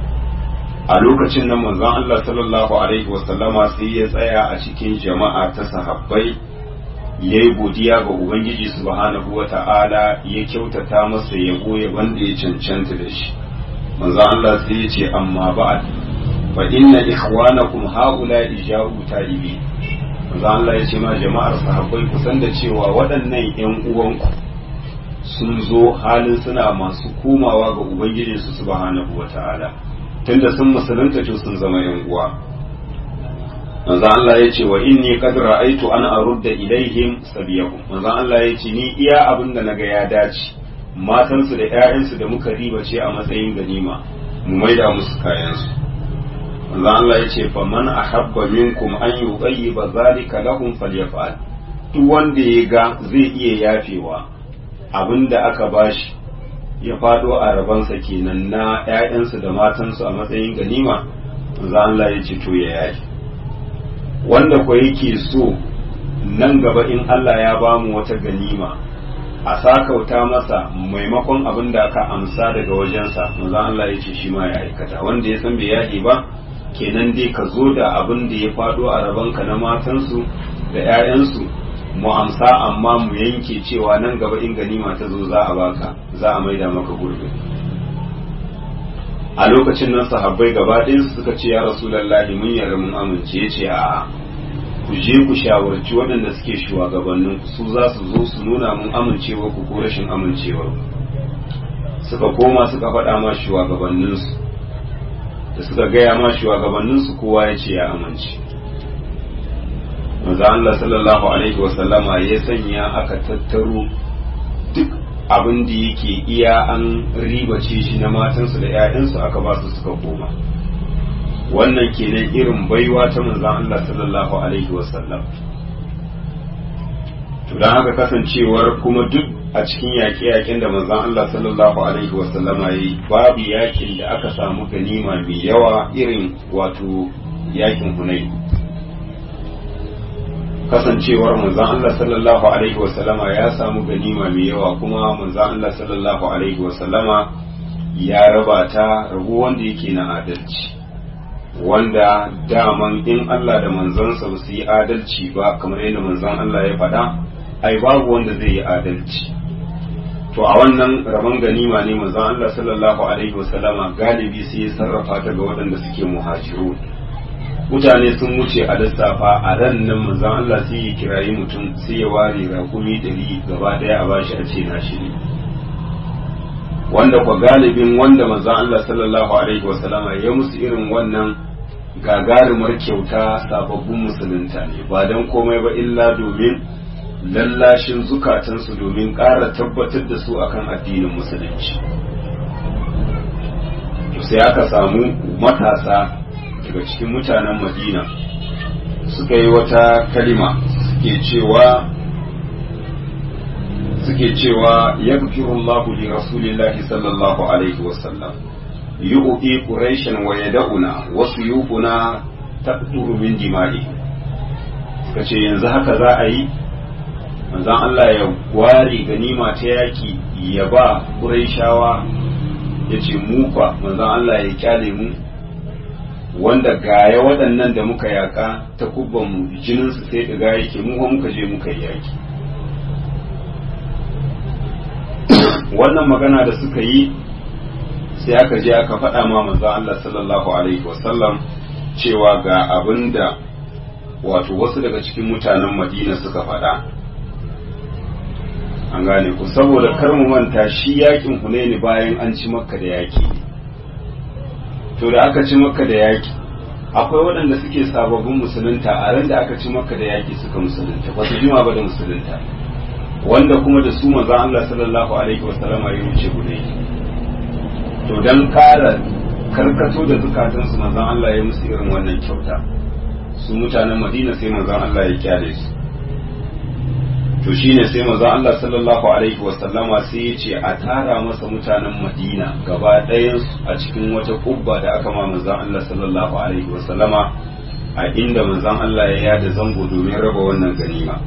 a lokacin nan manzon Allah sallallahu alaihi wasallama sai ya tsaya a cikin jama'a ta sahabbai ya yi godiya ga Ubangiji subhanahu wa ta'ala ya kyautata masa ya goye wanda ya cancanta da shi manzon Allah sai ya ce amma ba'ad fa inna ikhwanakum haula ija'u talibi manzon Allah ya ce ma jama'ar sahabbai kusan da cewa waɗannan ƴan uwanku sun zo halin suna masu komawa ga Ubangijinsu subhanahu wa ta'ala tunda sun musulunta to sun zama yan uwa manzo Allah ya ce wa inni qad ra'aytu an arudda ilaihim sabiyahum manzo Allah ya ce ni iya abin da naga ya dace matan su da ƴaƴan su da muka riba ce a matsayin ganima mu maida musu kayan su manzo Allah ya ce fa man ahabba minkum an yughayyiba zalika lahum falyaf'al duk wanda ya ga zai iya yafewa abinda aka bashi ya fado a rabansa kenan na ‘ya'yansu da matansu a matsayin ganima za Allah ya ce to ya yaki wanda ko yake so nan gaba in Allah ya ba mu wata ganima a sakauta masa maimakon abin da aka amsa daga wajensa manzo Allah ya ce shi ma ya aikata wanda ya san bai yaki ba kenan dai ka zo da abin da ya fado a rabanka na matansu da ‘ya'yansu mu amsa amma mu yanke cewa nan gaba in ganima ta zo za a baka za a maida maka gurbi a lokacin nan sahabbai gaba ɗayansu suka ce ya rasulallahi mun yarda mun amince ya ce a ku je ku shawarci waɗanda suke shugabannin su za su zo su nuna mun amincewa ku ko rashin amincewar suka koma suka faɗa ma shugabanninsu da suka gaya ma shugabanninsu kowa ya ce ya amince manzo Allah sallallahu alaihi wasallama ya sanya aka tattaro duk abin da yake iya an ribace shi na matansu da 'ya'yansu aka ba su suka koma wannan kenan irin baiwa ta manzon Allah sallallahu alaihi wasallam to dan haka kasancewar kuma duk a cikin yaƙe-yaƙen da manzon Allah sallallahu alaihi wasallama yi babu yaƙin da aka samu ganima mai yawa irin wato yaƙin Hunayn kasancewar manzon Allah sallallahu alaihi wasallama ya samu ganima mai yawa kuma manzon Allah sallallahu alaihi wasallama ya raba ta rabu wanda yake na adalci wanda daman in Allah da manzansa ba su yi adalci ba kamar yadda manzon Allah ya faɗa ai babu wanda zai yi adalci to a wannan rabon ganima ne manzon Allah sallallahu alaihi wasallama galibi sai ya sarrafa ta ga waɗanda suke muhajirun mutane sun wuce a lissafa a ran nan manzon Allah sai ya kirayi mutum sai ya ware rakumi ɗari gaba ɗaya a bashi a ce nashi ne wanda kwa galibin wanda manzon Allah sallallahu alaihi wasallama ya musu irin wannan gagarumar kyauta sababbin musulunta ne ba don komai ba illa domin lallashin zukatansu domin ƙara tabbatar da su akan addinin musulunci sai aka samu matasa daga cikin mutanen madina suka yi wata kalima suke cewa suke cewa yaghfirullahu li rasulillahi sallallahu alaihi wasallam yu'ti quraishan wa yad'una wa suyufuna taqturu min dima'i suka ce yanzu haka za a yi manzon Allah ya ware ganima ta yaki ya ba quraishawa yace mu fa manzon Allah ya kyale mu wanda gaya waɗannan da muka yaka ta kubban mu jininsu sai ɗiga yake mu muka je muka yi yaki wannan magana da suka yi sai aka je aka faɗa ma manzo Allah sallallahu alaihi wasallam cewa ga abin da wato wasu daga cikin mutanen Madina suka faɗa an gane ku saboda kar mu manta shi yakin Hunaini bayan an ci Makka da yaki to da aka ci Makka da yaki akwai waɗanda suke sababbin musulunta a ran da aka ci Makka da yaki suka musulunta ba su jima ba da musulunta wanda kuma da su manzo Allah sallallahu alaihi wasallama ya wuce guda to dan kara karkato da zukatan su manzo Allah ya musu irin wannan kyauta su mutanen Madina sai manzo Allah ya kyale su to shine sai manzo Allah sallallahu alaihi wasallama sai ya ce a tara masa mutanen Madina gaba ɗayan a cikin wata kubba da aka ma manzo Allah sallallahu alaihi wasallama a inda manzon Allah ya yada zango domin raba wannan ganima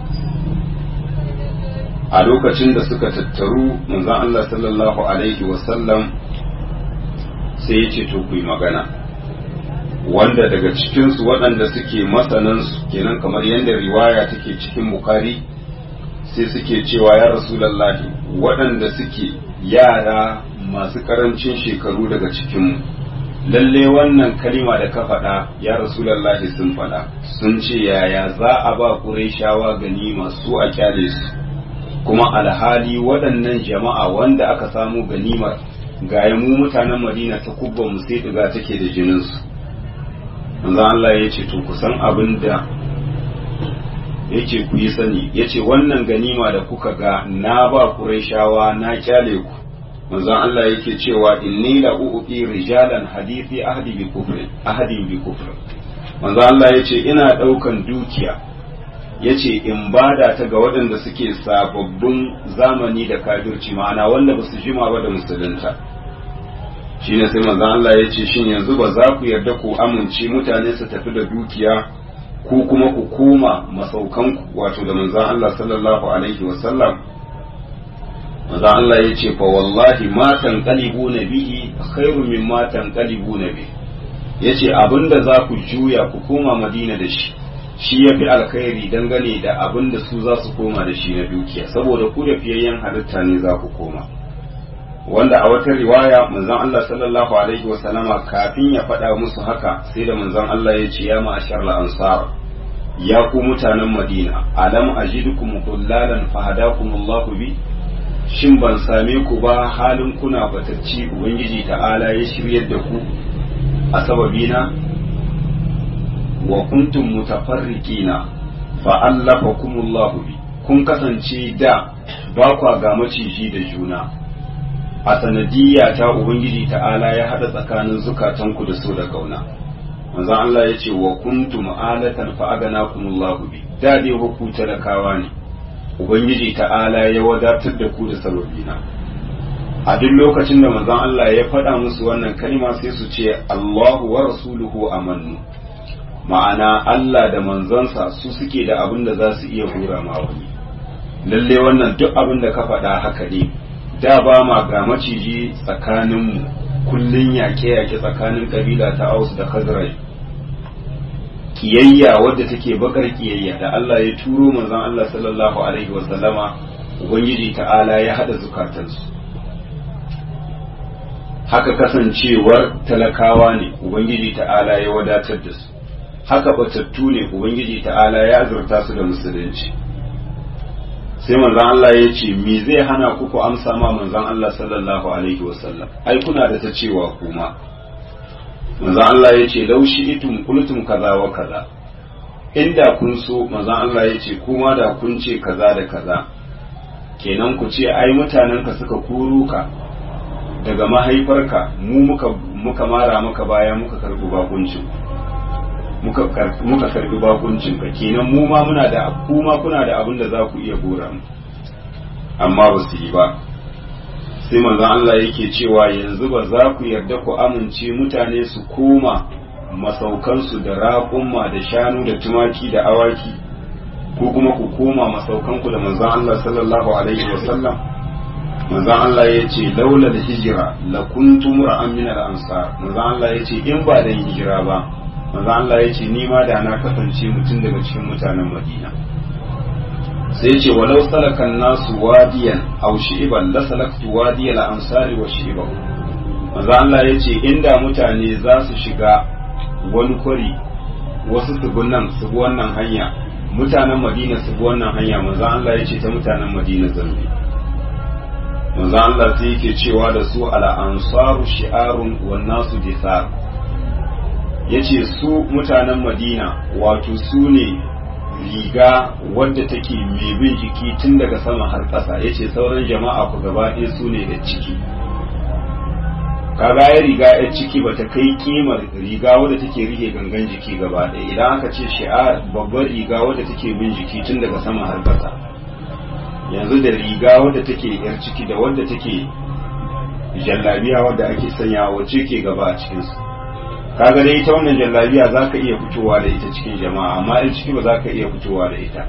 a lokacin da suka tattaru manzon Allah sallallahu alaihi wasallam sai ya ce to ku yi magana wanda daga cikinsu waɗanda suke masanansu kenan kamar yadda riwaya take cikin bukari sai suke cewa ya rasulallahi waɗanda suke yara masu ƙarancin shekaru daga cikinmu lalle wannan kalima da ka faɗa ya rasulallahi sun faɗa sun ce yaya za a ba ƙurayshawa ganima su a kyale su kuma alhali waɗannan jama'a wanda aka samu ganimar ga mu mutanen madina ta kubban mu sai diga take da jininsu manzo Allah ya ce to kusan abin da yake ku yi sani ya ce wannan ganima da kuka ga na ba Qurayshawa na kyale ku manzon Allah yake cewa inni la uqi rijalan hadithi ahdi bi kufri ahdi bi kufri manzon Allah yace ina daukan dukiya yace in bada ta ga waɗanda suke sababbin zamani da kafirci ma'ana wanda basu jima ba da musulunta shine sai manzon Allah yace shin yanzu ba za ku yarda ku amince mutane su tafi da dukiya ko kuma ku koma masaukanku wato da manzon Allah sallallahu alaihi wasallam manzon Allah ya ce fa wallahi ma tanqalibu bihi khairu mimma tanqalibu bihi yace abinda za ku juya ku koma Madina da shi shi yafi alkhairi dangane da abinda su za su koma da shi na dukiya saboda ku da fiyayyen halitta ne za ku koma wanda a wata riwaya manzon Allah sallallahu alaihi wa sallama kafin ya faɗa musu haka sai da manzon Allah ya ce ya ma'ashar ansar ya ku mutanen Madina alam ajidukum dullalan fahadakumullahu bi shin ban same ku ba halin kuna batacci ubangiji ta'ala ya shiryar da ku a sababina wa kuntum mutafarriqina fa allafakumullahu bi kun kasance da ba kwa ga maciji da juna a sanadiyya ta ubangiji ta'ala ya hada tsakanin zukatanku da so da kauna manzon Allah ya ce wa kuntum alatan fa aganakumullahu bi da dai ku talakawa ne ubangiji ta'ala ya wadatar da ku da sababina a duk lokacin da manzon Allah ya faɗa musu wannan kalma sai su ce Allahu wa rasuluhu amannu ma'ana Allah da manzonsa su suke da abin da za su iya hura ma wani lalle wannan duk abin da ka faɗa haka ne da ba ma ga maciji tsakaninmu kullun yaƙe-yaƙe tsakanin ƙabila ta Aus da Khazraj kiyayya wadda take bakar kiyayya da Allah ya turo manzon Allah sallallahu alaihi wasallama ubangiji ta'ala ya hada zukatansu haka kasancewar talakawa ne ubangiji ta'ala ya wadatar da su haka batattu ne ubangiji ta'ala ya azurta su da musulunci sai manzon Allah ya ce me zai hana ku ku amsa ma manzon Allah sallallahu alaihi wasallam ai kuna da ta cewa kuma manzon Allah ya ce laushi itum kultum kaza wa kaza inda kun so manzon Allah ya ce kuma da kun ce kaza da kaza kenan ku ce ai mutanen ka suka koro ka daga mahaifarka mu muka muka mara maka baya muka karbi bakuncin muka muka karbi bakuncin ka kenan mu ma muna da kuma kuna da abin da za ku iya gora mu amma ba su yi ba sai manzon Allah yake cewa yanzu ba za ku yarda ku amince mutane su koma masaukansu da raƙumma da shanu da tumaki da awaki ko kuma ku koma masaukanku da manzon Allah sallallahu alaihi wasallam manzon Allah ya ce laula da hijira la kuntum ra'an min al-ansar manzon Allah ya ce in ba da hijira ba manzon Allah ya ce ni ma da na kasance mutum daga cikin mutanen Madina sai ce walau salakan nasu wadiyan aw shi'ban la salaktu wadiyal ansari wa shi'bahu manzon Allah ya ce inda mutane za su shiga wani kwari wasu su nan su bi wannan hanya mutanen Madina su bi wannan hanya manzon Allah ya ce ta mutanen Madina zambi manzo Allah sai yake cewa da su ala ansaru shi'arun wan nasu disar yace su mutanen Madina wato su ne riga wadda take mai bin jiki tun daga sama har ƙasa yace sauran jama'a ku gaba ɗaya su ne da ciki kaga ya riga ya ciki bata kai kimar riga wadda take rike gangan jiki gaba ɗaya idan aka ce shi'ar babbar riga wadda take bin jiki tun daga sama har ƙasa yanzu da riga wadda take yar ciki da wadda take jallabiya wadda ake sanya wacce ke gaba a cikinsu kaga dai ita wannan jallabiya za ka iya fitowa da ita cikin jama'a amma yar ciki ba za ka iya fitowa da ita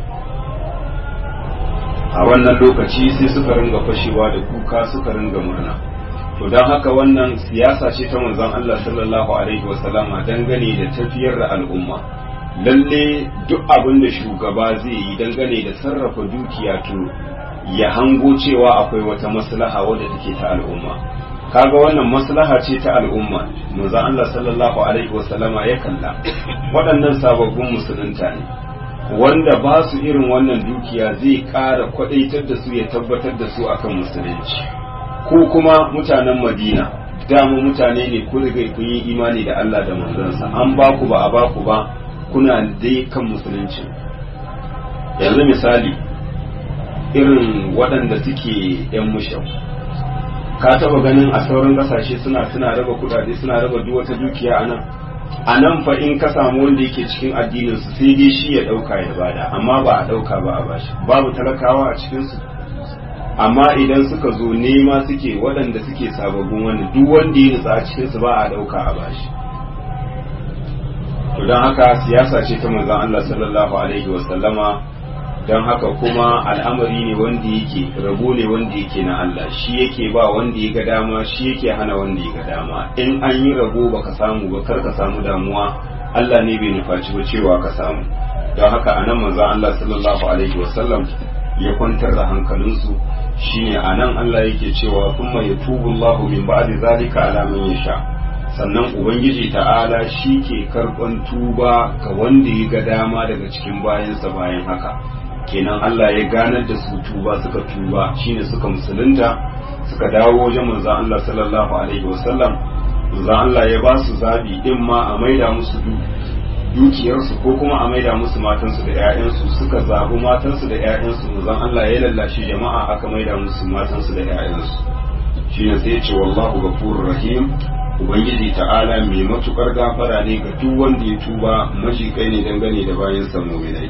a wannan lokaci sai suka ringa fashewa da kuka suka ringa murna to don haka wannan siyasa ce ta manzon Allah sallallahu alaihi wasallama dangane da tafiyar da al'umma lalle duk abin da shugaba zai yi dangane da sarrafa dukiya to ya hango cewa akwai wata maslaha wadda take ta al'umma kaga wannan maslaha ce ta al'umma manzo Allah sallallahu alaihi wasallama ya kalla waɗannan sababbin musulunta ne wanda ba su irin wannan dukiya zai ƙara kwadaitar da su ya tabbatar da su akan musulunci ko kuma mutanen Madina dama mutane ne ku riga kun yi imani da Allah da manzansa an ba ku ba a ba ku ba kuna dai kan musulunci yanzu misali irin waɗanda suke 'yan mushau ka taba ganin a sauran ƙasashe suna suna raba kudade suna raba duk wata dukiya a nan a nan fa in ka samu wanda yake cikin addinin su sai dai shi ya ɗauka ya bada amma ba a ɗauka ba a bashi babu talakawa a cikin su amma idan suka zo nema suke waɗanda suke sababbin wanda duk wanda ya nutsa a cikin su ba a ɗauka a bashi to don haka siyasa ce ta manzon Allah sallallahu alaihi wa sallama don haka kuma al'amari ne wanda yake rabo ne wanda yake na Allah shi yake ba wanda ya ga dama shi yake hana wanda ya ga dama in an yi rabo baka samu ba kar ka samu damuwa Allah ne bai nufaci ba cewa ka samu don haka anan manzon Allah sallallahu alaihi wa sallam ya kwantar da hankalinsu shine anan Allah yake cewa kuma yatubu Allahu min ba'di zalika ala man yasha sannan ubangiji ta'ala shi ke karɓan tuba ga wanda ya ga dama daga cikin bayansa bayan haka kenan Allah ya ganar da su tuba suka tuba shine suka musulunta suka dawo wajen manzon Allah sallallahu alaihi wasallam manzon Allah ya ba su zabi in ma a maida musu dukiyarsu ko kuma a maida musu matansu da 'ya'yansu suka zabi matansu da 'ya'yansu manzon Allah ya lallashi jama'a aka maida musu matansu da 'ya'yansu shine sai ya ce wallahu ghafurur rahim ubangiji ta'ala mai matukar gafara ne ga duk wanda ya tuba majikai ne dangane da bayan sa mu'minai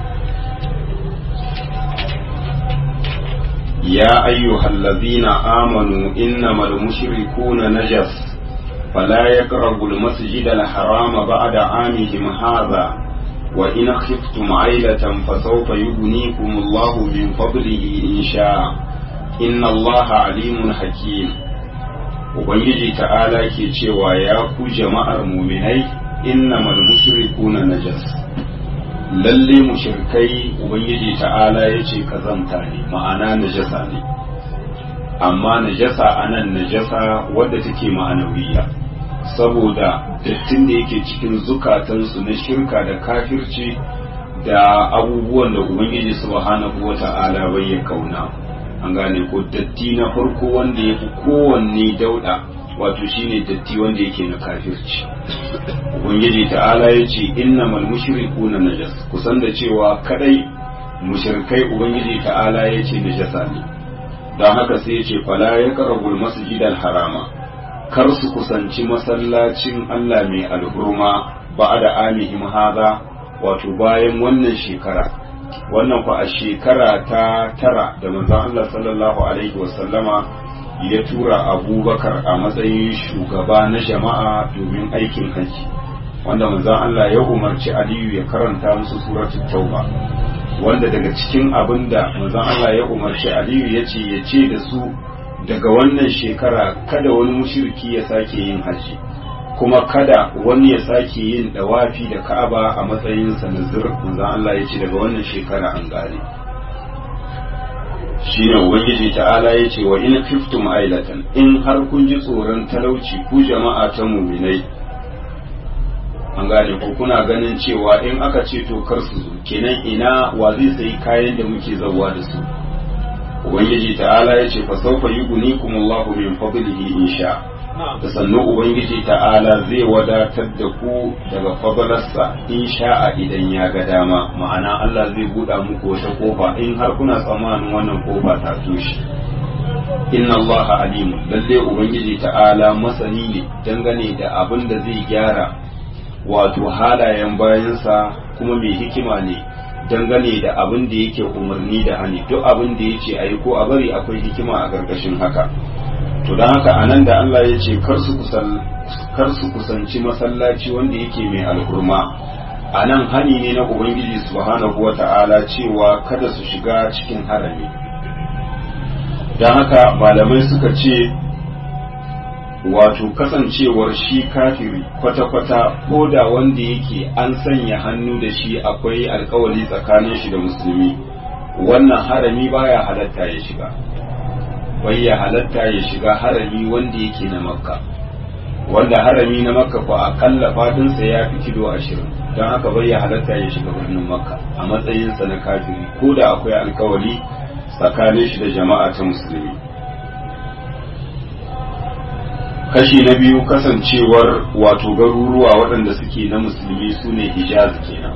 ya ayyuhallazina amanu innamal mushrikuna najas fala yaqrabu al-masjid al-harama ba'da 'amihim hadha wa in khiftum 'ailatan fasawfa yughnikum Allahu min fadlihi in sha'a inna Allaha 'alimun hakim ubangiji ta'ala ke cewa ya ku jama'ar muminai innamal mushrikuna najas lalle mushrikai ubangiji ta'ala ya ce kazanta ne ma'ana najasa ne amma najasa anan najasa wadda take ma'anawiya saboda dattin da yake cikin zukatansu na shirka da kafirci da abubuwan da ubangiji subhanahu wa ta'ala bai ya kauna an gane ko datti na farko wanda ya fi kowanne dauda wato shine datti wanda yake na kafirci ubangiji ta'ala ya ce innamal mushrikuna najas kusan da cewa kadai mushrikai ubangiji ta'ala ya ce najasa ne don haka sai ya ce fala ya karabul masjidal harama kar su kusanci masallacin Allah mai alhurma ba da amihim haza wato bayan wannan shekara wannan fa a shekara ta tara da manzon Allah sallallahu alaihi wasallama ya tura abubakar a matsayin shugaba na jama'a domin aikin hajji wanda manzon Allah ya umarci aliyu ya karanta musu suratul tauba wanda daga cikin abin da manzon Allah ya umarci aliyu ya ce ya ce da su daga wannan shekara kada wani mushriki ya sake yin hajji kuma kada wani ya sake yin dawafi da ka'aba a matsayin sa nazir manzon Allah ya ce daga wannan shekara an gane shine ubangiji ta'ala ya ce wa in khiftum ailatan in har kun ji tsoron talauci ku jama'a ta muminai an gane ko kuna ganin cewa in aka ce to kar su zo kenan ina wa zai sayi kayan da muke zawa da su ubangiji ta'ala ya ce fa sawfa yughnikum Allahu min fadlihi insha da sannu ubangiji ta'ala zai wadatar da ku daga fadalarsa in sha'a idan ya ga dama ma'ana Allah zai buɗa muku wata kofa in har kuna tsammanin wannan kofa ta toshe inna Allah alimu lalle ubangiji ta'ala masani ne dangane da abin da zai gyara wato halayen bayansa kuma mai hikima ne dangane da abin da yake umarni da hani duk abin da yace ayi ko a bari akwai hikima a ƙarƙashin haka to don haka anan da Allah ya ce kar su kusanci masallaci wanda yake mai alkurma a nan hani ne na ubangiji subhanahu wa ta'ala cewa kada su shiga cikin harami don haka malamai suka ce wato kasancewar shi kafiri kwata-kwata ko da wanda yake an sanya hannu da shi akwai alkawali tsakanin shi da musulmi wannan harami baya halatta ya shiga bai ya halatta ya shiga harami wanda yake na makka wanda harami na makka ko akalla fadinsa ya fi kilo ashirin don haka bai ya halatta ya shiga birnin makka a matsayinsa na kafiri ko da akwai alkawali tsakanin shi da jama'a ta musulmi kashi na biyu kasancewar wato garuruwa waɗanda suke na musulmi su ne hijaz kenan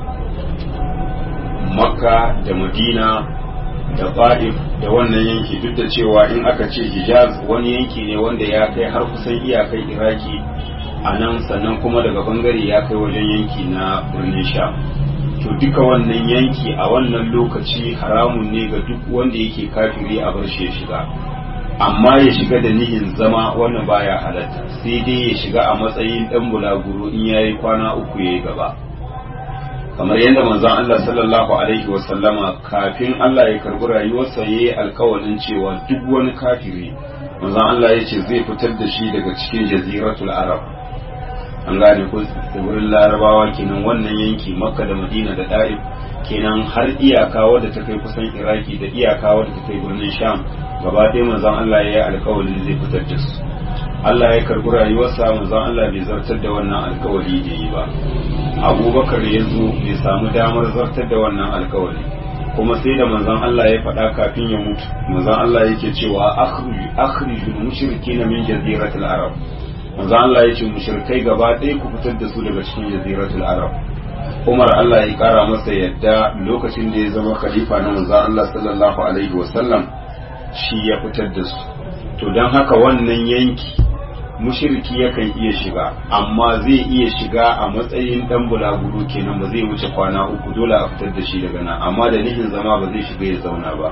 makka da madina da fa'if da wannan yanki duk da cewa in aka ce hijaz wani yanki ne wanda ya kai har kusan iyakar iraki a nan sannan kuma daga bangare ya kai wajen yanki na birnin sha to duka wannan yanki a wannan lokaci haramun ne ga duk wanda yake kafiri a bar shi ya shiga amma ya shiga da nihin zama wannan baya halatta sai dai ya shiga a matsayin dan bulaguro in yayi kwana uku yayi gaba kamar yadda manzon Allah sallallahu alaihi wa sallama kafin Allah ya karbi rayuwarsa yayi alkawarin cewa duk wani kafiri manzon Allah ya ce zai fitar da shi daga cikin jaziratul arab an gane ko wurin larabawa kenan wannan yanki makka da madina da da'if kenan har iyaka wadda ta kai kusan iraki da iyaka wadda ta kai birnin sham gaba ɗaya manzon Allah ya yi alkawarin zai fitar da su Allah ya karbi rayuwarsa manzon Allah bai zartar da wannan alkawari da yi ba abubakar ya zo bai samu damar zartar da wannan alkawari kuma sai da manzon Allah ya faɗa kafin ya mutu manzon Allah yake cewa akhrijul mushrikina min jaziratil arab manzon Allah ya ce mushrikai gaba ɗaya ku fitar da su daga cikin jaziratul arab Umar Allah ya kara masa yadda lokacin da ya zama khalifa na manzon Allah sallallahu alaihi wasallam shi ya fitar da su to don haka wannan yanki mushiriki yakan iya shiga amma zai iya shiga a matsayin dan bulaguro kenan ba zai wuce kwana uku dole a fitar da shi daga nan amma da nihin zama ba zai shiga ya zauna ba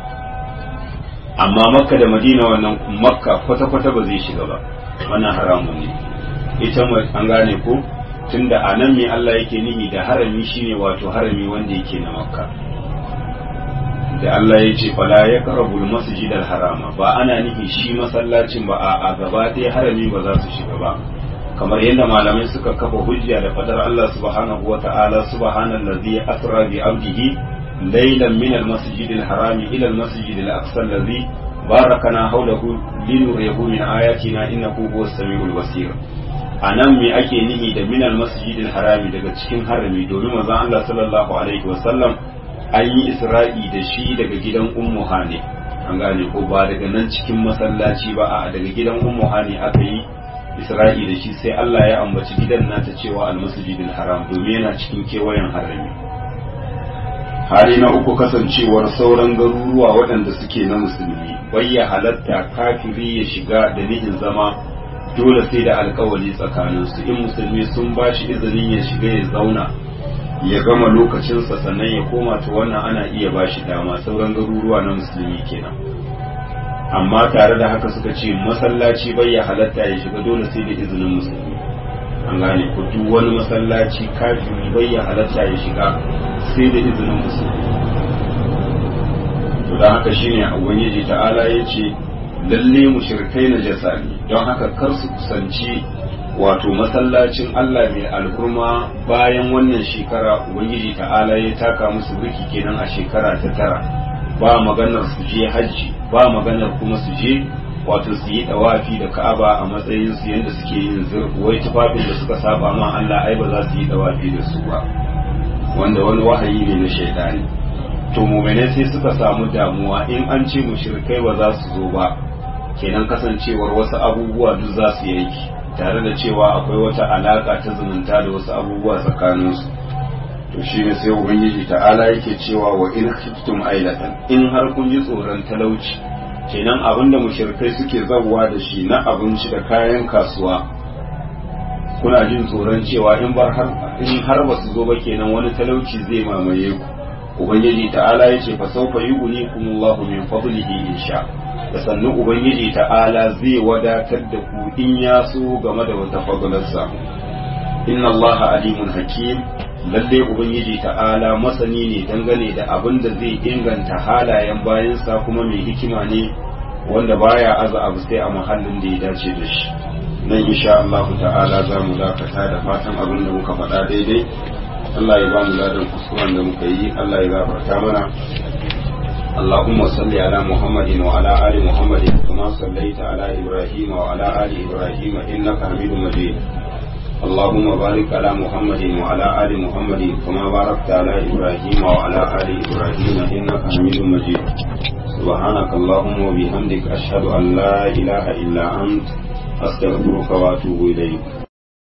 amma makka da madina wannan makka kwata-kwata ba zai shiga ba wannan haramun ne ita an gane ko tunda a nan me Allah yake nihi da harami shine wato harami wanda yake na makka da Allah ya ce fala ya karabul masjid harama ba ana nufi shi masallacin ba a gaba ɗaya harami ba za su shiga ba kamar yadda malamai suka kafa hujja da fadar Allah subhanahu wa ta'ala subhanallazi asra bi abdihi laylan min al-masjid al-haram ila al-masjid al-aqsa allazi barakana hawlahu linuriyahu min ayatina innahu huwas samiul basir anan me ake nihi da min al-masjid al-haram daga cikin harami domin manzon Allah sallallahu alaihi wa sallam an yi isra'i da shi daga gidan ummu hani an gane ko ba daga nan cikin masallaci ba a daga gidan ummu hani aka yi isra'i da shi sai Allah ya ambaci gidan nata cewa almasjidil haram domin yana cikin kewayen harami hali na uku kasancewar sauran garuruwa waɗanda suke na musulmi bai ya halatta kafiri ya shiga da nihin zama dole sai da alkawali tsakaninsu in musulmi sun ba shi izinin ya shiga ya zauna ya gama lokacinsa sannan ya koma ta wannan ana iya ba shi dama sauran garuruwa na musulmi kenan amma tare da haka suka ce masallaci bai ya halatta ya shiga dole sai da izinin musulmi an gane ko duk wani masallaci kafiri bai ya halatta ya shiga sai da izinin musulmi to da haka shine ubangiji ta'ala ya ce lalle mushrikai na jasa ne don haka kar su kusanci wato masallacin Allah mai alhurma bayan wannan shekara ubangiji ta'ala ya taka musu birki kenan a shekara ta tara ba maganar su je hajji ba maganar kuma su je wato su yi dawafi da ka'aba a matsayin su yadda suke yin zurfi wai tufafin da suka saba ma Allah ai ba za su yi dawafi da su ba wanda wani wahayi ne na shaidani to mu'minai sai suka samu damuwa in an ce mushrikai ba za su zo ba kenan kasancewar wasu abubuwa duk za su yanki tare da cewa akwai wata alaka ta zumunta da wasu abubuwa tsakaninsu to shi ne sai ubangiji ta'ala yake cewa wa in khiftum ailatan in har kun ji tsoron talauci kenan abinda mushrikai suke zabuwa da shi na abinci da kayan kasuwa kuna jin tsoron cewa in bar har in har ba su zo ba kenan wani talauci zai mamaye ku ubangiji ta'ala yace fa sawfa yughnikumullahu min fadlihi insha da sannu ubangiji ta'ala zai wadatar da ku in ya so game da wata fadlarsa inna allaha alimun hakim lalle ubangiji ta'ala masani ne dangane da abin da zai inganta halayen bayansa kuma mai hikima ne wanda baya aza abu sai a muhallin da ya dace da shi nan insha Allah ta'ala za mu dakata da fatan abin da muka faɗa daidai Allah ya ba mu ladan kuskuren da muka yi Allah ya gafarta mana اللهم صل على محمد وعلى آل محمد كما صليت على إبراهيم وعلى آل إبراهيم إنك حميد مجيد اللهم بارك على محمد وعلى آل محمد كما باركت على إبراهيم وعلى آل إبراهيم إنك حميد مجيد سبحانك اللهم وبحمدك أشهد أن لا إله إلا أنت أستغفرك وأتوب إليك